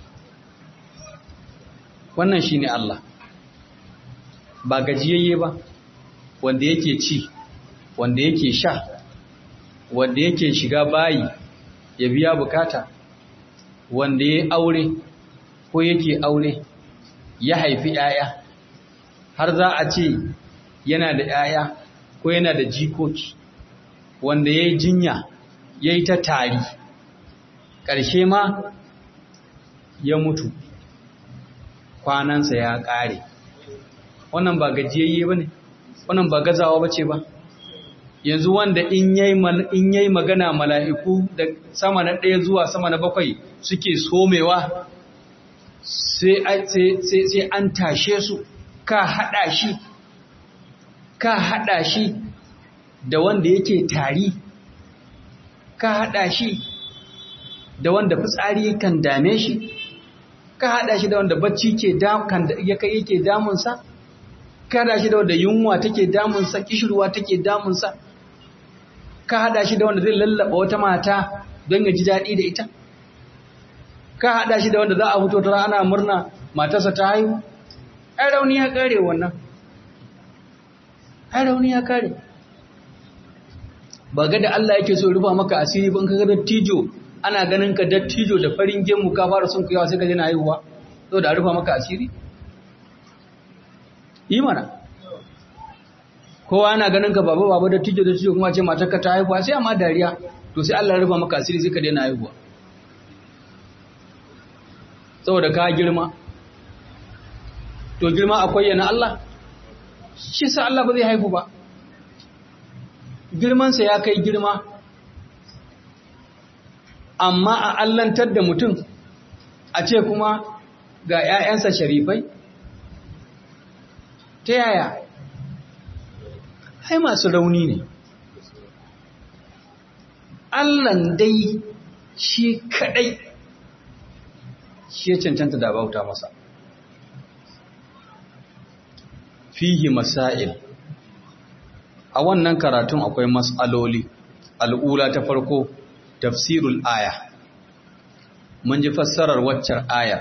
wannan shi ne Allah ba gajiyayye ba wanda yake ci wanda yake sha wanda yake shiga bayi ya biya bukata wanda ya aure ko yake aure ya haifi ‘ya'ya har za a ce yana da ‘ya'ya ko yana da jikoki wanda ya yi jinya ya yi ta tari ƙarshe ma ya mutu kwanansa ya ƙare wannan ba gajiyayye ba ne wannan ba gazawa ba ce ba yanzu wanda in yayi magana mala'iku da sama na ɗaya zuwa sama na bakwai suke somewa sai an tashe su ka haɗa shi ka haɗa shi da wanda yake tari ka haɗa shi da wanda fitsari kan dame shi ka haɗa shi da wanda bacci ke yake damunsa ka haɗa shi da wanda yunwa take damunsa kishirwa take damunsa ka haɗa shi da wanda zai lallaba wata mata don ya ji daɗi da ita ka haɗa shi da wanda za a fito tara ana murna matarsa ta haihu ai rauni ya kare wannan ai rauni ya kare ba ga da Allah yake so rufa maka asiri ban kaga dattijo ana ganin ka dattijo da farin gemu ka fara sun kuyawa sai ka jina haihuwa so da rufa maka asiri yi mana kowa ana ganin ka baba baba dattijo dattijo kuma ce matar ka ta haihuwa sai amma dariya to sai Allah ya rufa maka asiri sai ka daina haihuwa saboda ka girma to girma akwai yana Allah shi sa Allah ba zai haifu ba girmansa ya kai girma amma a allantar da mutum a ce kuma ga ‘ya'yansa sharifai ta yaya hai masu rauni ne Allahn dai shi kadai shi ya cancanta da bauta masa fihi masail a wannan karatun akwai mas'aloli al'ula ta farko tafsirul aya mun ji fassarar waccar aya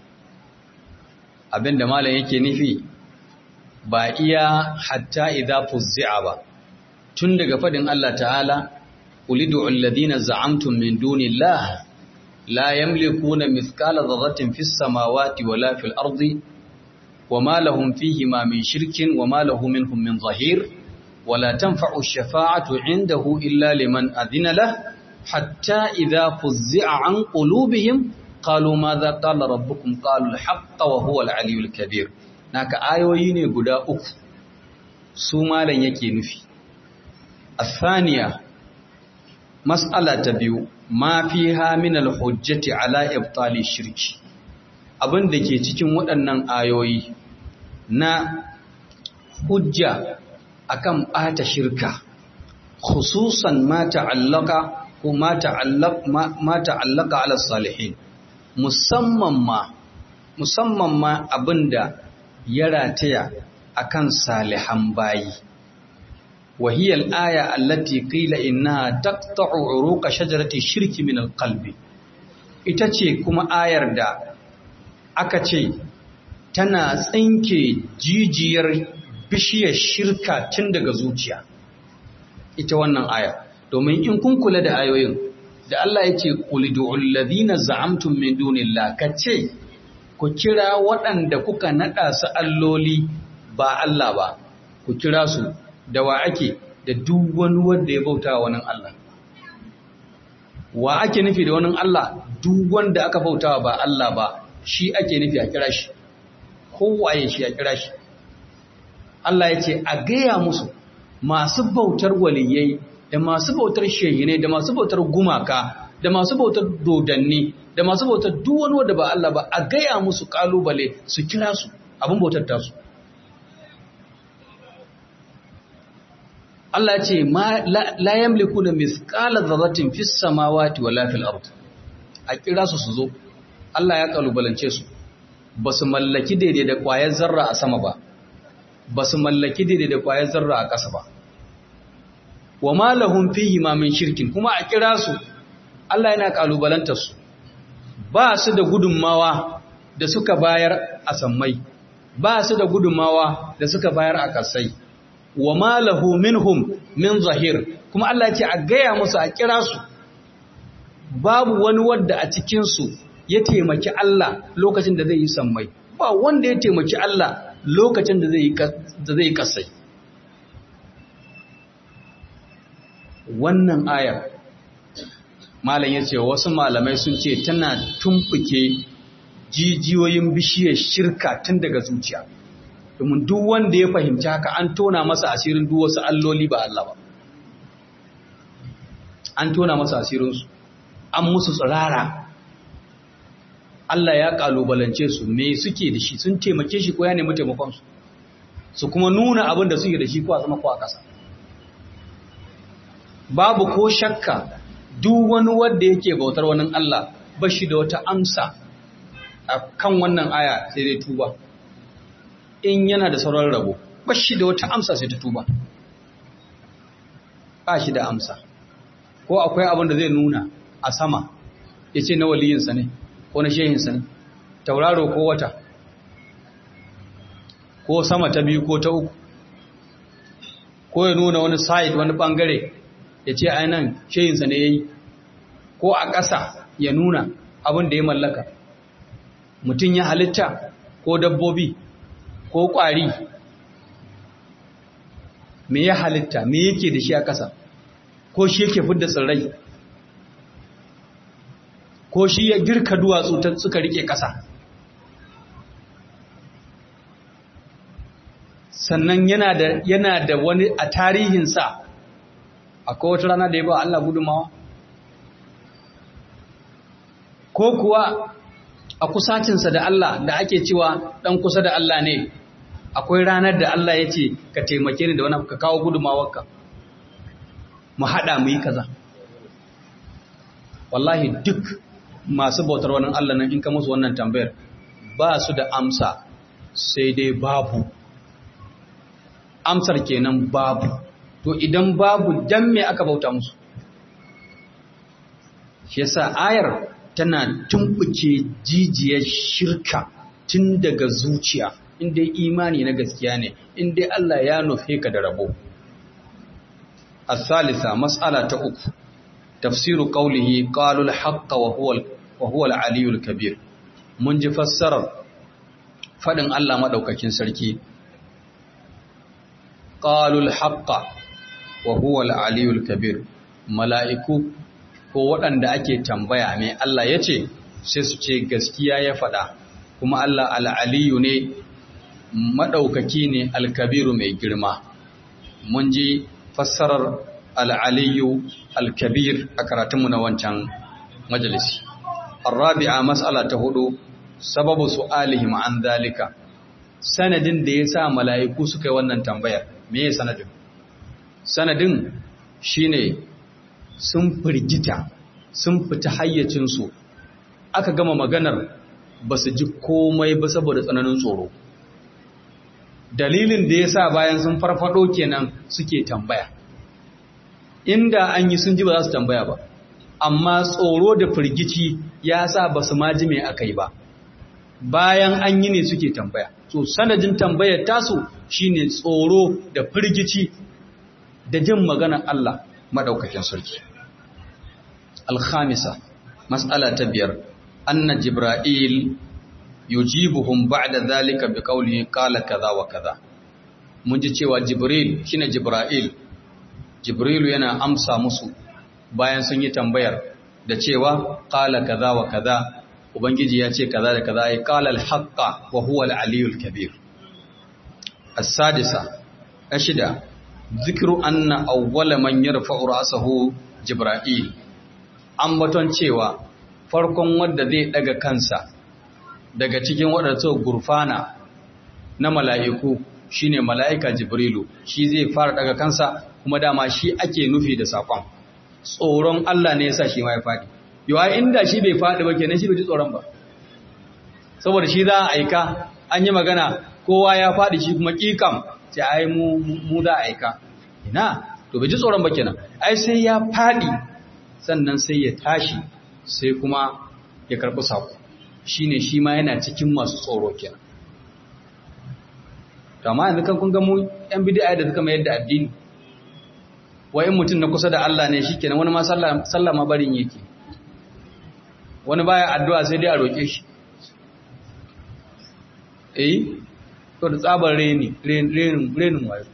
abinda malam yake nufi ba iya hatta idza fuzzi'a ba tun daga fadin Allah ta'ala ulidu alladhina za'amtum min dunillahi la yamlikuna mithqala dharratin fis samawati wala fil ardi wama lahum fihima min shirkin wama lahu minhum min zahir wala tanfa'u ash-shafa'atu 'indahu illa liman adhina lahu hatta idza fuzzi'a 'an qulubihim qalu madha qala rabbukum qalu al-haqqa wa huwa al-'aliyyul kabir naka ayoyi ne guda uku su malan yake nufi الثانية مسألة تبيو ما فيها من الحجة على إبطال الشرك abin da ke cikin waɗannan ayoyi na hujja akan ɓata shirka khususan ma ta'allaka ko ma ta'allaka ala salihin musamman ma musamman ma abinda ya rataya akan salihan bayi وهي الآية التي قيل إنها تقطع عروق شجرة الشرك من القلب itace kuma ayar da aka ce tana tsinke jijiyar bishiyar shirka tun daga zuciya ita wannan aya domin in kun kula da ayoyin da Allah ya ce qulidul ladina za'amtum min dunillah kace ku kira waɗanda kuka nada su alloli ba Allah ba ku kira su da wa ake da duk wani wanda ya bauta wa wani Allah wa ake nufi da wani Allah duk wanda aka bauta ba Allah ba shi ake nufi a kira shi kowaye shi a kira shi Allah ya ce a gaya musu masu bautar waliyai da masu bautar shehinai da masu bautar gumaka da masu bautar dodanni da masu bautar duk wani wanda ba Allah ba a gaya musu kalubale su kira su abin bautar tasu Allah ce la yamliku da misqala dharratin fis samawati wala fil ard a kira su su zo Allah ya kalubalance su basu mallaki daidai da kwayar zarra a sama ba basu mallaki daidai da kwayar zarra a ƙasa ba wa ma lahum fihi ma min shirkin kuma a kira su Allah yana kalubalantar su ba su da gudunmawa da suka bayar a sammai ba su da gudunmawa da suka bayar a kasai wa ma lahu minhum min zahir kuma Allah ce a gaya musu a kira su babu wani wanda a cikin su ya taimaki Allah lokacin da zai yi sammai ba wanda ya taimaki Allah lokacin da zai yi da zai kasai wannan aya malam yace wasu malamai sun ce tana tumbuke jijiyoyin bishiyar shirka tun daga zuciya domin duk wanda ya fahimci haka an tona masa asirin duk wasu alloli ba Allah ba an tona masa asirinsu an musu tsirara Allah ya kalubalance su me suke da shi sun taimake shi ko ya nemi taimakonsu su kuma nuna abin da suke da shi ko a sama ko a ƙasa babu ko shakka duk wani wanda yake bautar wani Allah ba shi da wata amsa a kan wannan aya sai dai tuba in yana da sauran rabo ba shi da wata amsa sai ta tuba ba shi da amsa ko akwai abin da zai nuna a sama ya ce na waliyinsa ne ko na shehinsa ne tauraro ko wata ko sama ta biyu ko ta uku ko ya nuna wani site wani bangare ya ce ainihin shehinsa ne ya yi ko a ƙasa ya nuna abin da ya mallaka mutum ya halitta ko dabbobi ko ƙwari me ya halitta me yake da shi a ƙasa ko shi yake fidda tsirrai ko shi ya girka duwatsu ta suka rike ƙasa sannan yana da yana da wani a tarihinsa akwai wata rana da ya ba Allah gudumawa ko kuwa a kusacinsa da Allah da ake cewa ɗan kusa da Allah ne akwai ranar da Allah ya ce ka taimake ni da wani ka kawo gudumawarka mu haɗa mu yi kaza wallahi duk masu bautar wani Allah nan in ka musu wannan tambayar ba su da amsa sai dai babu amsar kenan babu to idan babu dan me aka bauta musu shi yasa ayar tana tumbuke jijiyar shirka tun daga zuciya inda imani na gaskiya ne inda Allah ya nufe ka da rabo الثالثة مسألة أخرى تفسير قوله قالوا الحق وهو وهو العلي الكبير من فسر فدن الله مدوكاكين سركي قالوا الحق وهو العلي الكبير ملائكو ko waɗanda ake tambaya mai Allah ya ce sai su ce gaskiya ya faɗa kuma Allah al'aliyu ne maɗaukaki ne alkabiru mai girma mun ji fassarar al'aliyu alkabir a karatunmu na wancan majalisi. Arrabi'a matsala ta hudu, sababu su alihim an zalika, sanadin da ya sa mala'iku suka yi wannan tambayar, me ya sanadin? Sanadin shi ne sun firgita, sun fita hayyacinsu, aka gama maganar ba su ji komai ba saboda tsananin tsoro. Dalilin da ya sa bayan sun farfado kenan suke tambaya. inda an yi sun ji ba za su tambaya ba amma tsoro da firgici ya sa ba su maji mai aka yi ba bayan an yi ne suke tambaya so sanadin tambayar tasu shine tsoro da firgici da jin maganar Allah madaukakin sarki alkhamisa mas'ala ta biyar anna jibril yujibuhum ba'da zalika biqawlihi qala kaza wa kaza mun ji cewa jibril shine jibril Jibrilu yana amsa musu bayan sun yi tambayar da cewa qala kaza wa kaza ubangiji ya ce kaza da kaza ay qala al-haqqa wa huwa al-aliyyul kabir as-sadisa ashida zikru anna awwala man yarfa'u ra'sahu jibril ambaton cewa farkon wanda zai daga kansa daga cikin waɗanda gurfana na mala'iku shine mala'ika jibrilu shi zai fara daga kansa kuma dama shi ake nufi da sakon tsoron Allah ne yasa shi ma ya faɗi yawa inda shi bai faɗi ba kenan shi bai ji tsoron ba saboda shi za a aika an yi magana kowa ya faɗi shi kuma ƙiƙam ce ai mu mu za a aika ina to bai ji tsoron ba kenan ai sai ya faɗi sannan sai ya tashi sai kuma ya karɓi sako shine shi ma yana cikin masu tsoro kenan to amma yanzu kan kun ga mu yan bid'a da suka mayar da addini wai in mutum na kusa da Allah ne shikenan wani ma sallah sallah ma barin yake wani baya addu'a sai dai a roke shi eh to da tsabar reni renin renin wayo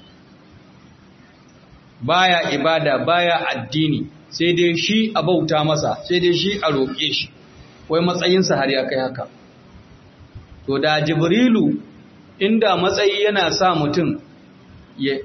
baya ibada baya addini sai dai shi a bauta masa sai dai shi a roke shi wai matsayinsa har ya kai haka to da jibrilu inda matsayi yana sa mutum ya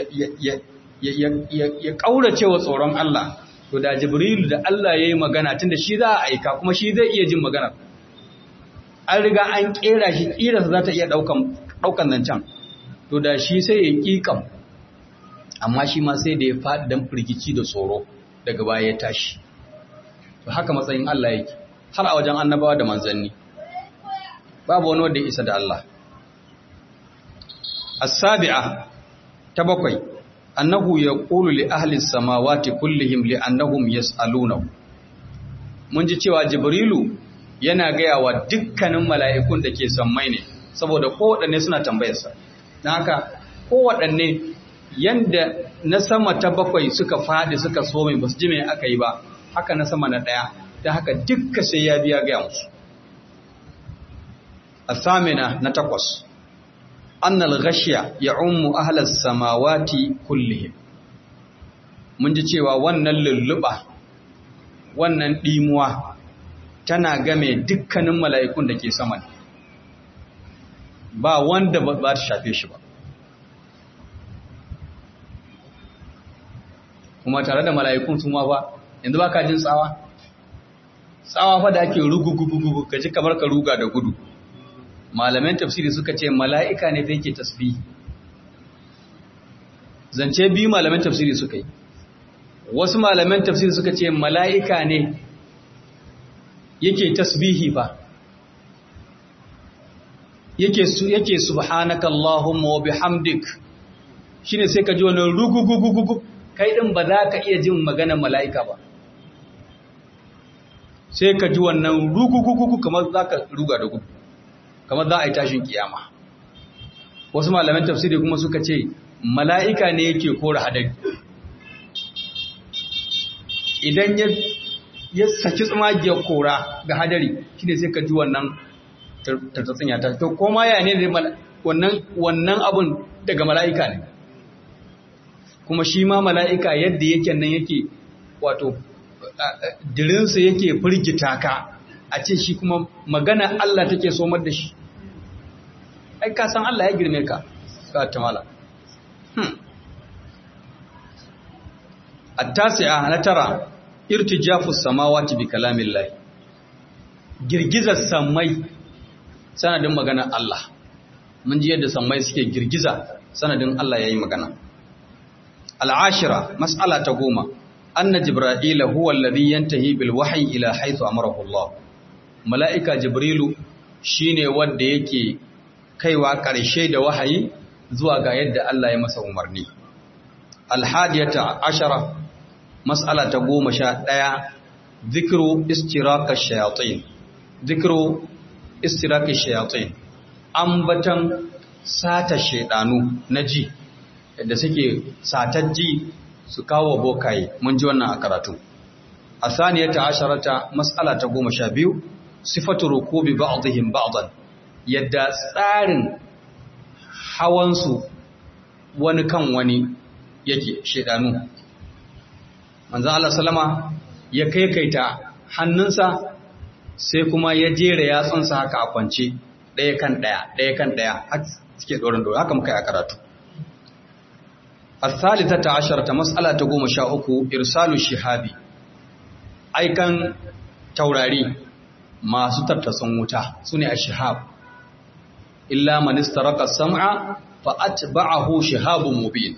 ƙaurace wa tsoron Allah to da jibrilu da Allah ya yi magana tun da shi za a aika kuma shi zai iya jin magana an riga an ƙera shi ƙirarsa za ta iya ɗaukan zancen to da shi sai ya ƙiƙam amma shi ma sai da ya faɗi don firgici da tsoro daga baya ya tashi to haka matsayin Allah yake har a wajen annabawa da manzanni babu wani wanda ya isa da Allah السابعة تبقي أنه يقول لأهل السماوات كلهم لأنهم يسألونه mun ji cewa jibrilu yana gaya wa dukkanin mala'ikun da ke sammai ne saboda kowaɗanne suna tambayarsa na haka kowaɗanne yanda na sama ta bakwai suka faɗi suka so mai ba su ji mai aka yi ba haka na sama na ɗaya ta haka dukka sai ya biya gaya musu a samina na takwas annal ghashiya ya ummu ahlas samawati kullihim mun ji cewa wannan lulluba wannan dimuwa tana game dukkanin mala'ikun da ke sama ba wanda ba ta shafe shi ba kuma tare da mala'ikun sun ba yanzu ba ka jin tsawa tsawa fa da ake rugugugugu ka ji kamar ka ruga da gudu malaman tafsiri suka ce mala'ika ne da yake tasbihi zance biyu malaman tafsiri suka yi wasu malaman tafsiri suka ce mala'ika ne yake tasbihi ba yake su yake subhanaka allahumma wa bihamdik shine sai ka ji wannan rugugugugugu kai din ba za ka iya jin maganar mala'ika ba sai ka ji wannan rugugugugu kamar za ka ruga da gudu kamar za a yi tashin kiyama wasu malaman tafsiri kuma suka ce mala'ika ne yake kora hadari idan ya saki tsamagiyar kora ga hadari shi ne sai ka ji wannan tattatsin ya tashi to koma ya ne wannan abun daga mala'ika ne kuma shi ma mala'ika yadda yake nan yake wato dirinsa yake firgita ka a ce shi kuma magana Allah take somar da shi ai ka san Allah ya girme ka ka tamala التاسعة نترى ارتجاف السماوات بكلام الله girgizar sammai sanadin magana Allah mun ji yadda sammai suke girgiza sanadin Allah yayi magana al'ashira mas'ala ta goma anna jibril huwa alladhi yantahi bil wahyi ila haythu amarahu Allah mala'ika jibrilu shine wanda yake kaiwa karshe da wahayi zuwa ga yadda Allah ya masa umarni alhadiyata ashara mas'ala ta goma sha ɗaya zikiru istiraka shayatin zikiru istiraka shayatin ambatan sata shaidanu na ji da suke satar ji su kawo bokaye mun ji wannan a karatu a saniyata asharata mas'ala ta goma sha biyu sifatu rukubi ba'dihim ba'dan yadda tsarin hawansu wani kan wani yake shaidanu manzan Allah salama ya kaikaita hannunsa sai kuma ya jera yatsunsa haka a kwance ɗaya kan ɗaya ɗaya kan ɗaya haka suke ɗorin ɗorin haka muka yi a karatu الثالثة عشرة مسألة قوم شاءك إرسال الشهاب أيكن توراري ما ستر تصنوتا سنع الشهاب إلا من استرق السمع فأتبعه شهاب مبين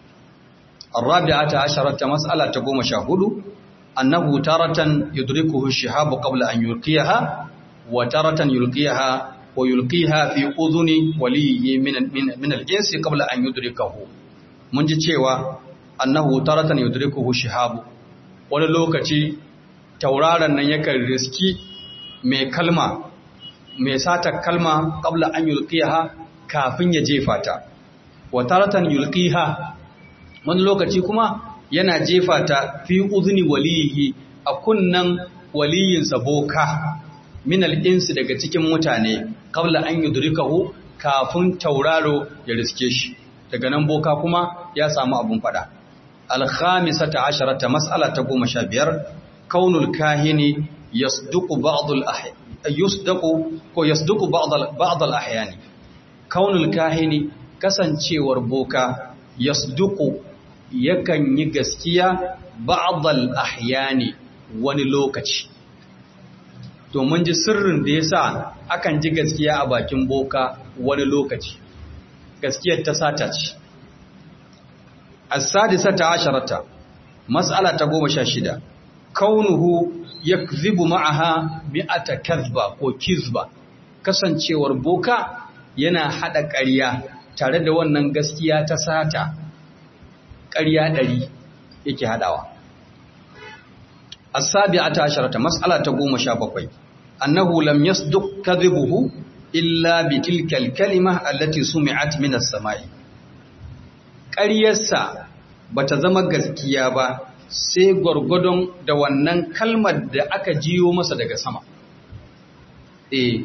الرابعة عشرة مسألة تقوم شاهد أنه تارة يدركه الشهاب قبل أن يلقيها وتارة يلقيها ويلقيها في أذن وليه من, من, من الإنس قبل أن يدركه من جتشيوا أنه تارة يدركه الشهاب wani lokaci tauraron nan yakan riski mai kalma mai sata kalma qabla an yulqiha kafin ya jefa ta wa taratan yulqiha wani lokaci kuma yana jefa ta fi uzni waliyi a kunnan waliyinsa boka min al'insu daga cikin mutane kabla an yudrikahu kafin tauraro ya riske shi daga nan boka kuma ya samu abun fada alkhamisata asharata mas'ala ta goma sha biyar kaunul kahini yasduqu ba'dul ahya yusdaqu ko yasduqu ba'd al ahyani kaunul kahini kasancewar boka yasduqu yakan yi gaskiya ba'dal ahyani wani lokaci to mun ji sirrin da yasa akan ji gaskiya a bakin boka wani lokaci gaskiyar ta sata ce as-sadisata asharata mas'ala ta 16 kaunuhu yakzibu ma'aha mi'ata kadhba ko kizba kasancewar boka yana hada ƙarya tare da wannan gaskiya ta sata ƙarya ɗari yake haɗawa. As-sabi'ata asharata mas'ala ta goma sha bakwai. Annahu lam yasduq kadhibuhu illa bi tilka al-kalima allati sumi'at min as-sama'i. Ƙaryarsa bata zama gaskiya ba sai gwargwadon da wannan kalmar da aka jiyo masa daga sama. Eh,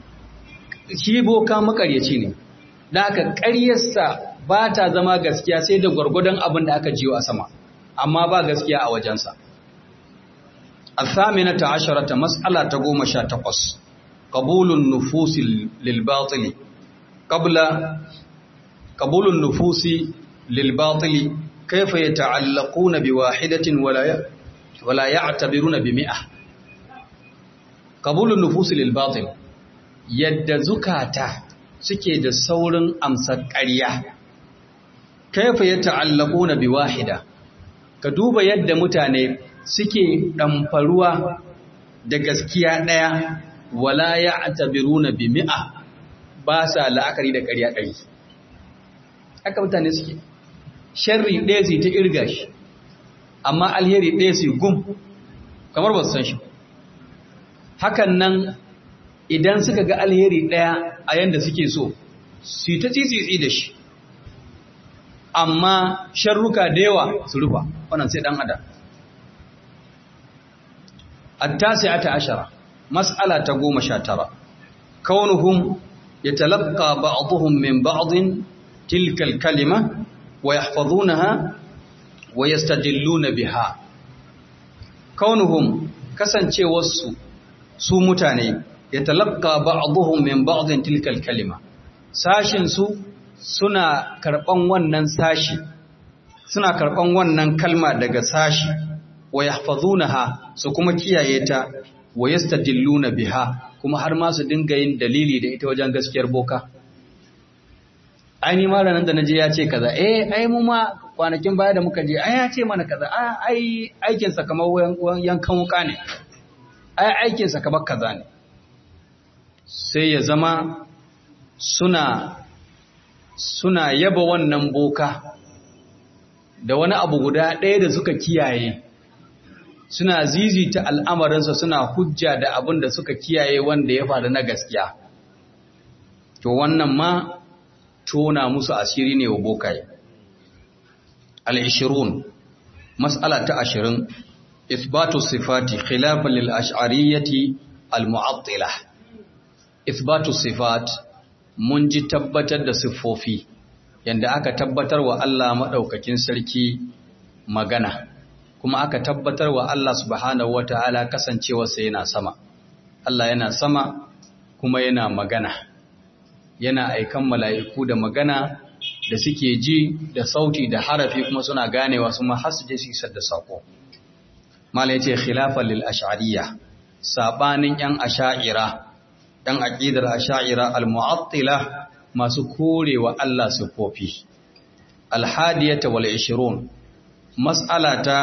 shi boka makaryaci ne, da aka ƙaryarsa ba ta zama gaskiya sai da gwargwadon abin da aka jiyo a sama amma ba gaskiya a wajensa الثامنة عشرة مسألة قوم شاتقص قبول النفوس للباطل قبل قبول النفوس للباطل كيف يتعلقون بواحدة ولا ولا يعتبرون بمئة قبول النفوس للباطل يد زكاته suke da saurin amsar ƙarya kaifa ya ta'allaku na bi wahida ka duba yadda mutane suke ɗamfaruwa da gaskiya ɗaya wala ya atabiru na bi mi'a ba sa la'akari da ƙarya ɗari haka mutane suke sharri ɗaya su ta irga shi amma alheri ɗaya su gum kamar ba su san shi hakan nan idan suka ga alheri ɗaya a yanda suke so su ta tsitsitsi da shi amma sharruka da yawa su rufa wannan sai ɗan adam attasi'ata ashara mas'ala ta goma sha tara kaunuhum yatalaqqa ba'dhum min ba'din tilka al-kalima wa yahfazunaha wa yastadilluna biha kaunuhum kasancewarsu su mutane yatalaqqa ba'dhum min ba'din tilka al-kalima sashin su suna karban wannan sashi suna karban wannan kalma daga sashi wa yahfazunaha su kuma kiyaye ta wa yastadilluna biha kuma har ma su dinga yin dalili da ita wajen gaskiyar boka ai ni ma ranan da naje ya ce kaza eh ai mu ma kwanakin baya da muka je ai ya ce mana kaza ai aikin sa kamar yankan wuka ne ai aikin sa kamar kaza ne sai ya zama suna suna yaba wannan boka da wani abu guda ɗaya da suka kiyaye suna zizita al'amarinsa suna hujja da abin da suka kiyaye wanda ya faru na gaskiya to wannan ma tona musu asiri ne wa bokaye al-ishirun mas'ala ta ashirin isbatu sifati khilafan lil ash'ariyyati al-mu'attilah isbatu sifat mun ji tabbatar da siffofi yanda aka tabbatar wa Allah madaukakin sarki magana kuma aka tabbatar wa Allah subhanahu wata'ala kasancewarsa yana sama Allah yana sama kuma yana magana yana aikan mala'iku da magana da suke ji da sauti da harafi kuma suna ganewa su ma har su je su isar da sako mala yace khilafan lil ash'ariyya sabanin yan asha'ira yan aqidar asha'ira al mu'attila masu korewa Allah sifofi al hadiyata wal 20 mas'ala ta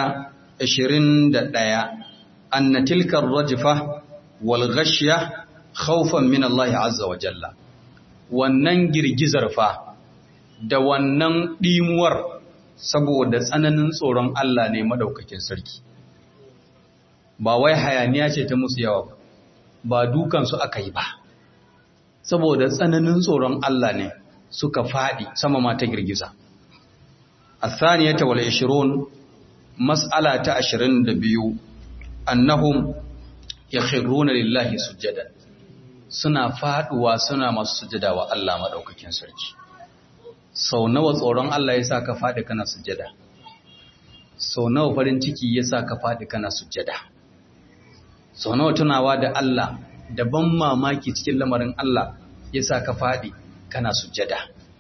21 anna tilka ar-rajfa wal ghashya khawfan min Allah azza wa jalla wannan girgizar fa da wannan ɗimuwar saboda tsananin tsoron Allah ne madaukakin sarki ba wai hayaniya ce ta musu yawa ba dukansu aka yi ba saboda tsananin tsoron Allah ne suka faɗi sama ma ta girgiza athaniyata wal 20 mas'ala ta 22 annahum yakhruna lillahi sujadan suna faduwa suna masu sujada wa Allah madaukakin sarki sau nawa tsoron Allah ya sa ka faɗi kana sujada sau nawa farin ciki ya sa ka faɗi kana sujada sau nawa tunawa da Allah da ban mamaki cikin lamarin Allah ya sa ka faɗi kana sujada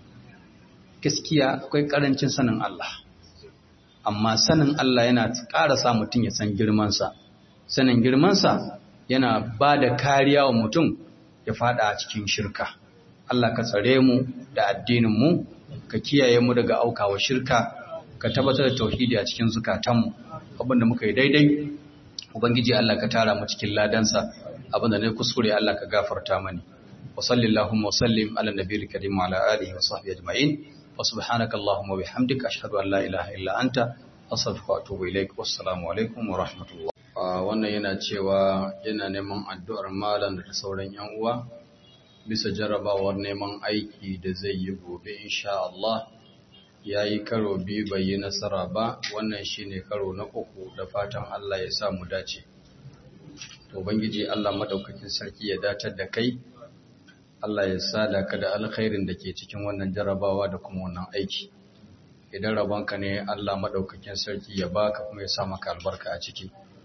gaskiya akwai ƙarancin sanin Allah amma sanin Allah yana ƙara sa mutum ya san girmansa sanin girmansa yana ba da kariya wa mutum ya faɗa a cikin shirka Allah ka tsare mu da addinin mu ka kiyaye mu daga aukawa shirka ka tabbatar da tauhidi a cikin zukatanmu abinda muka yi daidai ubangiji Allah ka tara mu cikin ladansa abinda ne kuskure Allah ka gafarta mani wa sallallahu wa sallim ala nabiyil karim wa ala alihi wa sahbihi ajma'in wa subhanaka allahumma wa bihamdika ashhadu an la ilaha illa anta astaghfiruka wa atubu ilaik wassalamu alaikum wa rahmatullah wannan yana cewa yana neman addu'ar malam da sauran yan uwa bisa jarrabawar neman aiki da zai yi gobe insha Allah ya yi karo biyu bai yi nasara ba wannan shi ne karo na uku da fatan Allah ya sa mu dace to bangiji Allah madaukakin sarki ya datar da kai Allah ya sada ka da alkhairin da ke cikin wannan jarrabawa da kuma wannan aiki idan rabonka ne Allah madaukakin sarki ya baka kuma ya sa maka albarka a ciki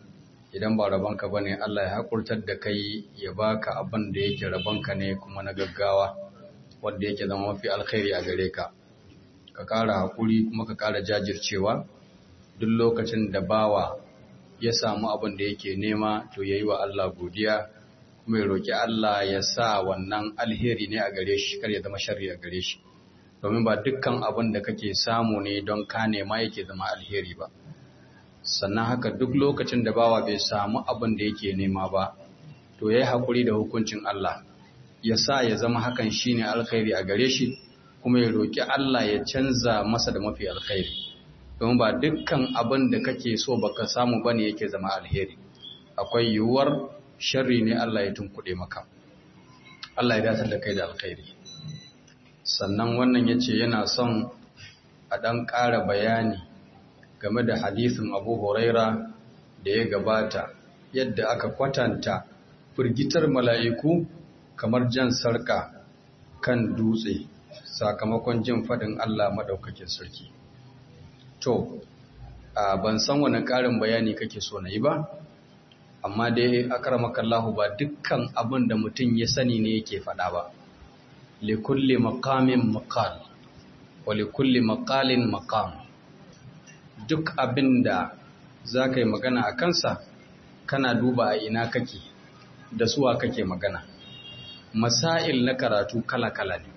idan ba rabonka ba ne Allah ya haƙurtar da kai ya baka abin da yake rabonka ne kuma na gaggawa wanda yake zama mafi alkhairi a gare ka ka ƙara haƙuri kuma ka ƙara jajircewa duk lokacin da bawa ya samu abin da yake nema to ya yi wa Allah godiya kuma ya roƙi Allah ya sa wannan alheri ne a gare shi kar ya zama sharri a gare shi domin ba dukkan abin da kake samu ne don ka nema yake zama alheri ba sannan haka duk lokacin da bawa bai samu abin da yake nema ba to ya yi haƙuri da hukuncin Allah ya sa ya zama hakan shine alkhairi a gare shi kuma ya roƙi Allah ya canza masa da mafi alkhairi domin ba dukkan abin da kake so baka samu bane yake zama alheri akwai yiwuwar sharri ne Allah ya tunkuɗe maka Allah ya dace da kai da alkhairi sannan wannan yace yana son a ɗan ƙara bayani game da hadisin Abu Huraira da ya gabata yadda aka kwatanta firgitar mala'iku kamar jan sarka kan dutse sakamakon jin faɗin Allah maɗaukakin sarki. To, ban san wani ƙarin bayani kake so na yi ba, amma dai akaramakallahu ba dukkan abin da mutum ya sani ne yake faɗa ba. Likulli makamin makal, wa likulli makalin makam. Duk abin da za ka yi magana a kansa, kana duba a ina kake, da suwa kake magana. Masail na karatu kala-kala ne.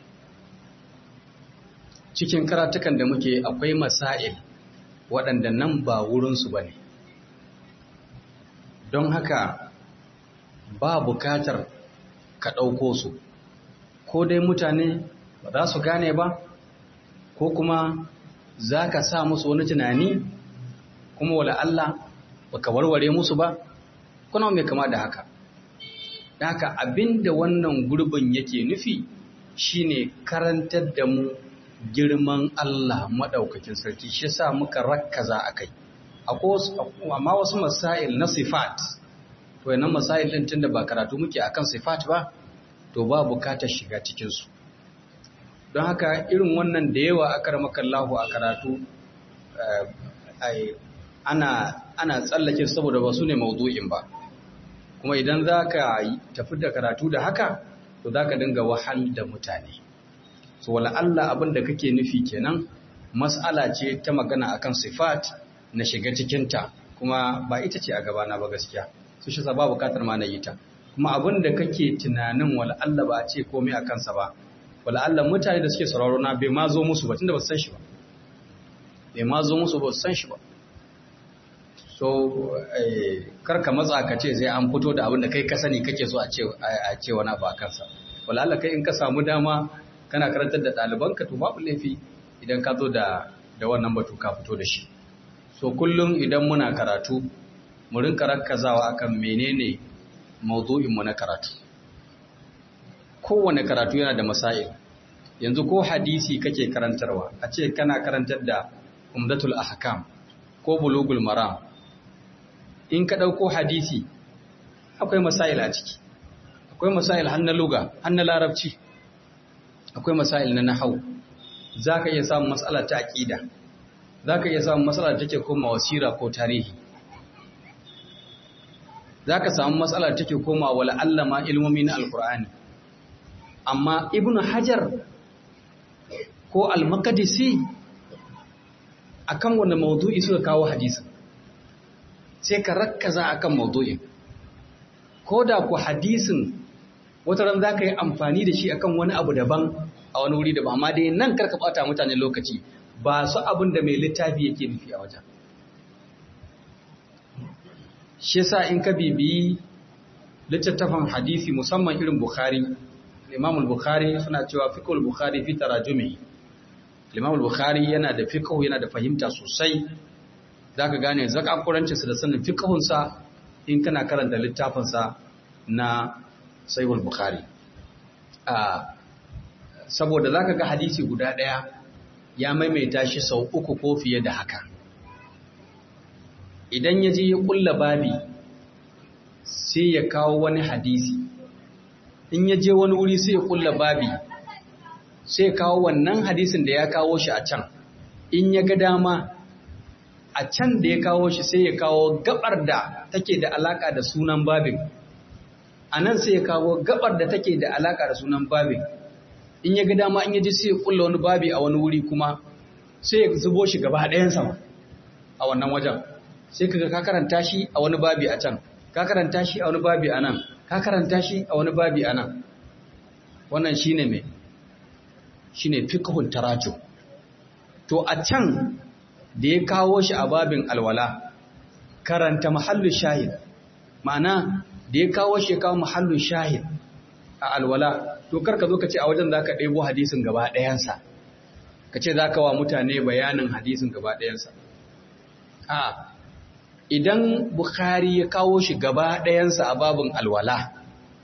Cikin karatukan da muke akwai masail waɗanda nan ba wurinsu ba ne. Don haka ba bukatar ka ɗauko su, ko dai mutane ba za su gane ba, ko kuma za ka sa musu wani tunani, kuma wala Allah ba ka warware musu ba, kuna mai kama da haka. Da haka abinda wannan gurbin yake nufi shine karantar da mu girman Allah maɗaukakin sarki shi sa muka rakkaza a kai amma wasu masail na sifat to yana masail ɗin tunda ba karatu muke akan sifat ba to ba bukatar shiga cikinsu don haka irin wannan da yawa aka ramakallahu a karatu ana tsallake saboda ba su ne maudu'in ba kuma idan za ka tafi da karatu da haka to za ka dinga wahal da mutane so wala Allah abin da kake nufi kenan mas'ala ce ta magana akan sifat na shiga cikinta kuma ba ita ce a gabana ba gaskiya su shi sa ba bukatar ma na yi ta kuma abin da kake tunanin wala Allah ba a ce komai akan sa ba wala Allah mutane da suke sauraro na bai ma zo musu ba tunda ba su san shi ba bai ma zo musu ba su san shi ba so kar ka matsa ka ce sai an fito da abin da kai ka sani kake so a ce a ce wani abu akan sa wala Allah kai in ka samu dama kana karantar da ɗalibanka to babu laifi idan ka zo da da wannan batu ka fito da shi so kullum idan muna karatu mu rinka rakkazawa akan menene mawdu'in mu na karatu kowane karatu yana da masail yanzu ko hadisi kake karantarwa a ce kana karantar da umdatul ahkam ko bulugul maram in ka ɗauko hadisi akwai masail a ciki akwai masail har na luga har na larabci akwai masail na nahau za ka iya samun matsala ta aƙida za ka iya samun matsala da take koma wasira ko tarihi za ka samu matsala da take koma wala allama ilmomi na alkur'ani amma ibn hajar ko al-makadisi akan wanda maudu'i suka kawo hadisin sai ka rakkaza akan maudu'in ko da ku hadisin wata ran za ka yi amfani da shi akan wani abu daban a wani wuri daban amma dai nan karka bata mutane lokaci ba su abin da mai littafi yake nufi a wajen shi yasa in ka bibiyi littattafan hadisi musamman irin bukhari imam bukhari suna cewa fiqhul bukhari fi tarajumi imam bukhari yana da fiqh yana da fahimta sosai zaka gane zakakurancinsa sa da sanin fiqhun sa in kana karanta littafin sa na sahihul bukhari a saboda zaka ga hadisi guda daya ya maimaita shi sau uku ko fiye da haka idan ya je ya kulla babi sai ya kawo wani hadisi in ya je wani wuri sai ya kulla babi sai ya kawo wannan hadisin da ya kawo shi a can in ya ga dama a can da ya kawo shi sai ya kawo gabar da take da alaka da sunan babin a nan sai ya kawo gabar da take da alaka da sunan babin in ya ga dama in ya ji sai ya kulla wani babi a wani wuri kuma sai ya zubo shi gaba ɗayan sama a wannan wajen sai kaga ka karanta shi a wani babi a can ka karanta shi a wani babi a nan ka karanta shi a wani babi a nan wannan shine me shine fiqhul tarajum to a can da ya kawo shi a babin alwala karanta mahallu shahid ma'ana da ya kawo shi ya kawo mahallu shahid a alwala to karka zo ka ce a wajen za ka ɗebo hadisin gaba ɗayansa ka ce za ka wa mutane bayanin hadisin gaba ɗayansa a idan bukhari ya kawo shi gaba ɗayansa a babin alwala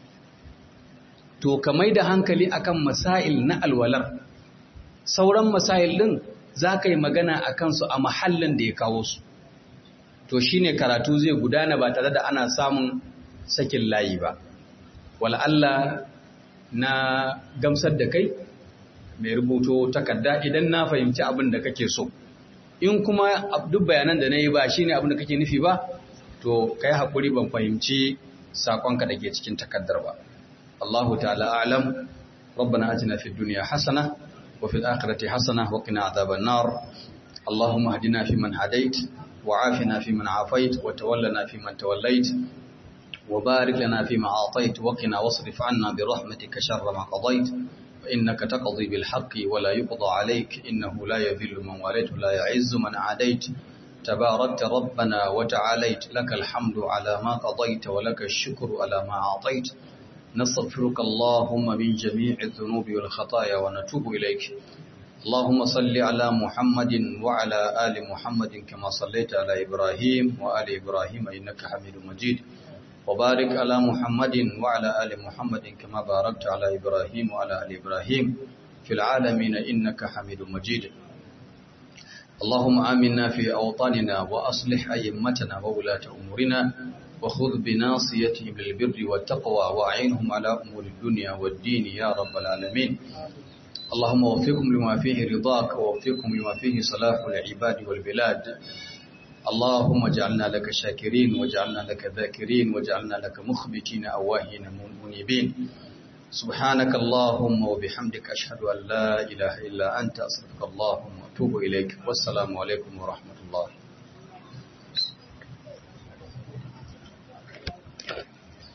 to ka mai da hankali akan masail na alwalar sauran masail ɗin za ka yi magana a kansu a mahallin da ya kawo su to shine karatu zai gudana ba tare da ana samun sakin layi ba Allah na gamsar da kai mai rubuto takarda idan na fahimci abin da kake so in kuma duk bayanan da na yi ba shine abin da kake nufi ba to kai haƙuri ban fahimci saƙonka da ke cikin takardar ba Allahu ta'ala alam ربنا آتنا في الدنيا حسنة وفي الآخرة حسنة وقنا عذاب النار اللهم اهدنا فيمن هديت وعافنا فيمن عافيت وتولنا فيمن توليت وبارك لنا فيما أعطيت وقنا واصرف عنا برحمتك شر ما قضيت فإنك تقضي بالحق ولا يقضى عليك إنه لا يذل من واليت ولا يعز من عاديت تباركت ربنا وتعاليت لك الحمد على ما قضيت ولك الشكر على ما أعطيت نستغفرك اللهم من جميع الذنوب والخطايا ونتوب إليك اللهم صل على محمد وعلى آل محمد كما صليت على إبراهيم وآل إبراهيم إنك حميد مجيد وبارك على محمد وعلى آل محمد كما باركت على إبراهيم وعلى آل إبراهيم في العالمين إنك حميد مجيد اللهم آمنا في أوطاننا وأصلح أئمتنا وولاة أمورنا وخذ بناصيتهم للبر والتقوى وأعينهم على أمور الدنيا والدين يا رب العالمين اللهم وفقهم لما فيه رضاك ووفقهم لما فيه صلاح العباد والبلاد اللهم اجعلنا لك شاكرين واجعلنا لك ذاكرين واجعلنا لك مخبتين أواهين منيبين سبحانك اللهم وبحمدك أشهد أن لا إله إلا أنت أستغفرك اللهم وأتوب إليك والسلام عليكم ورحمة الله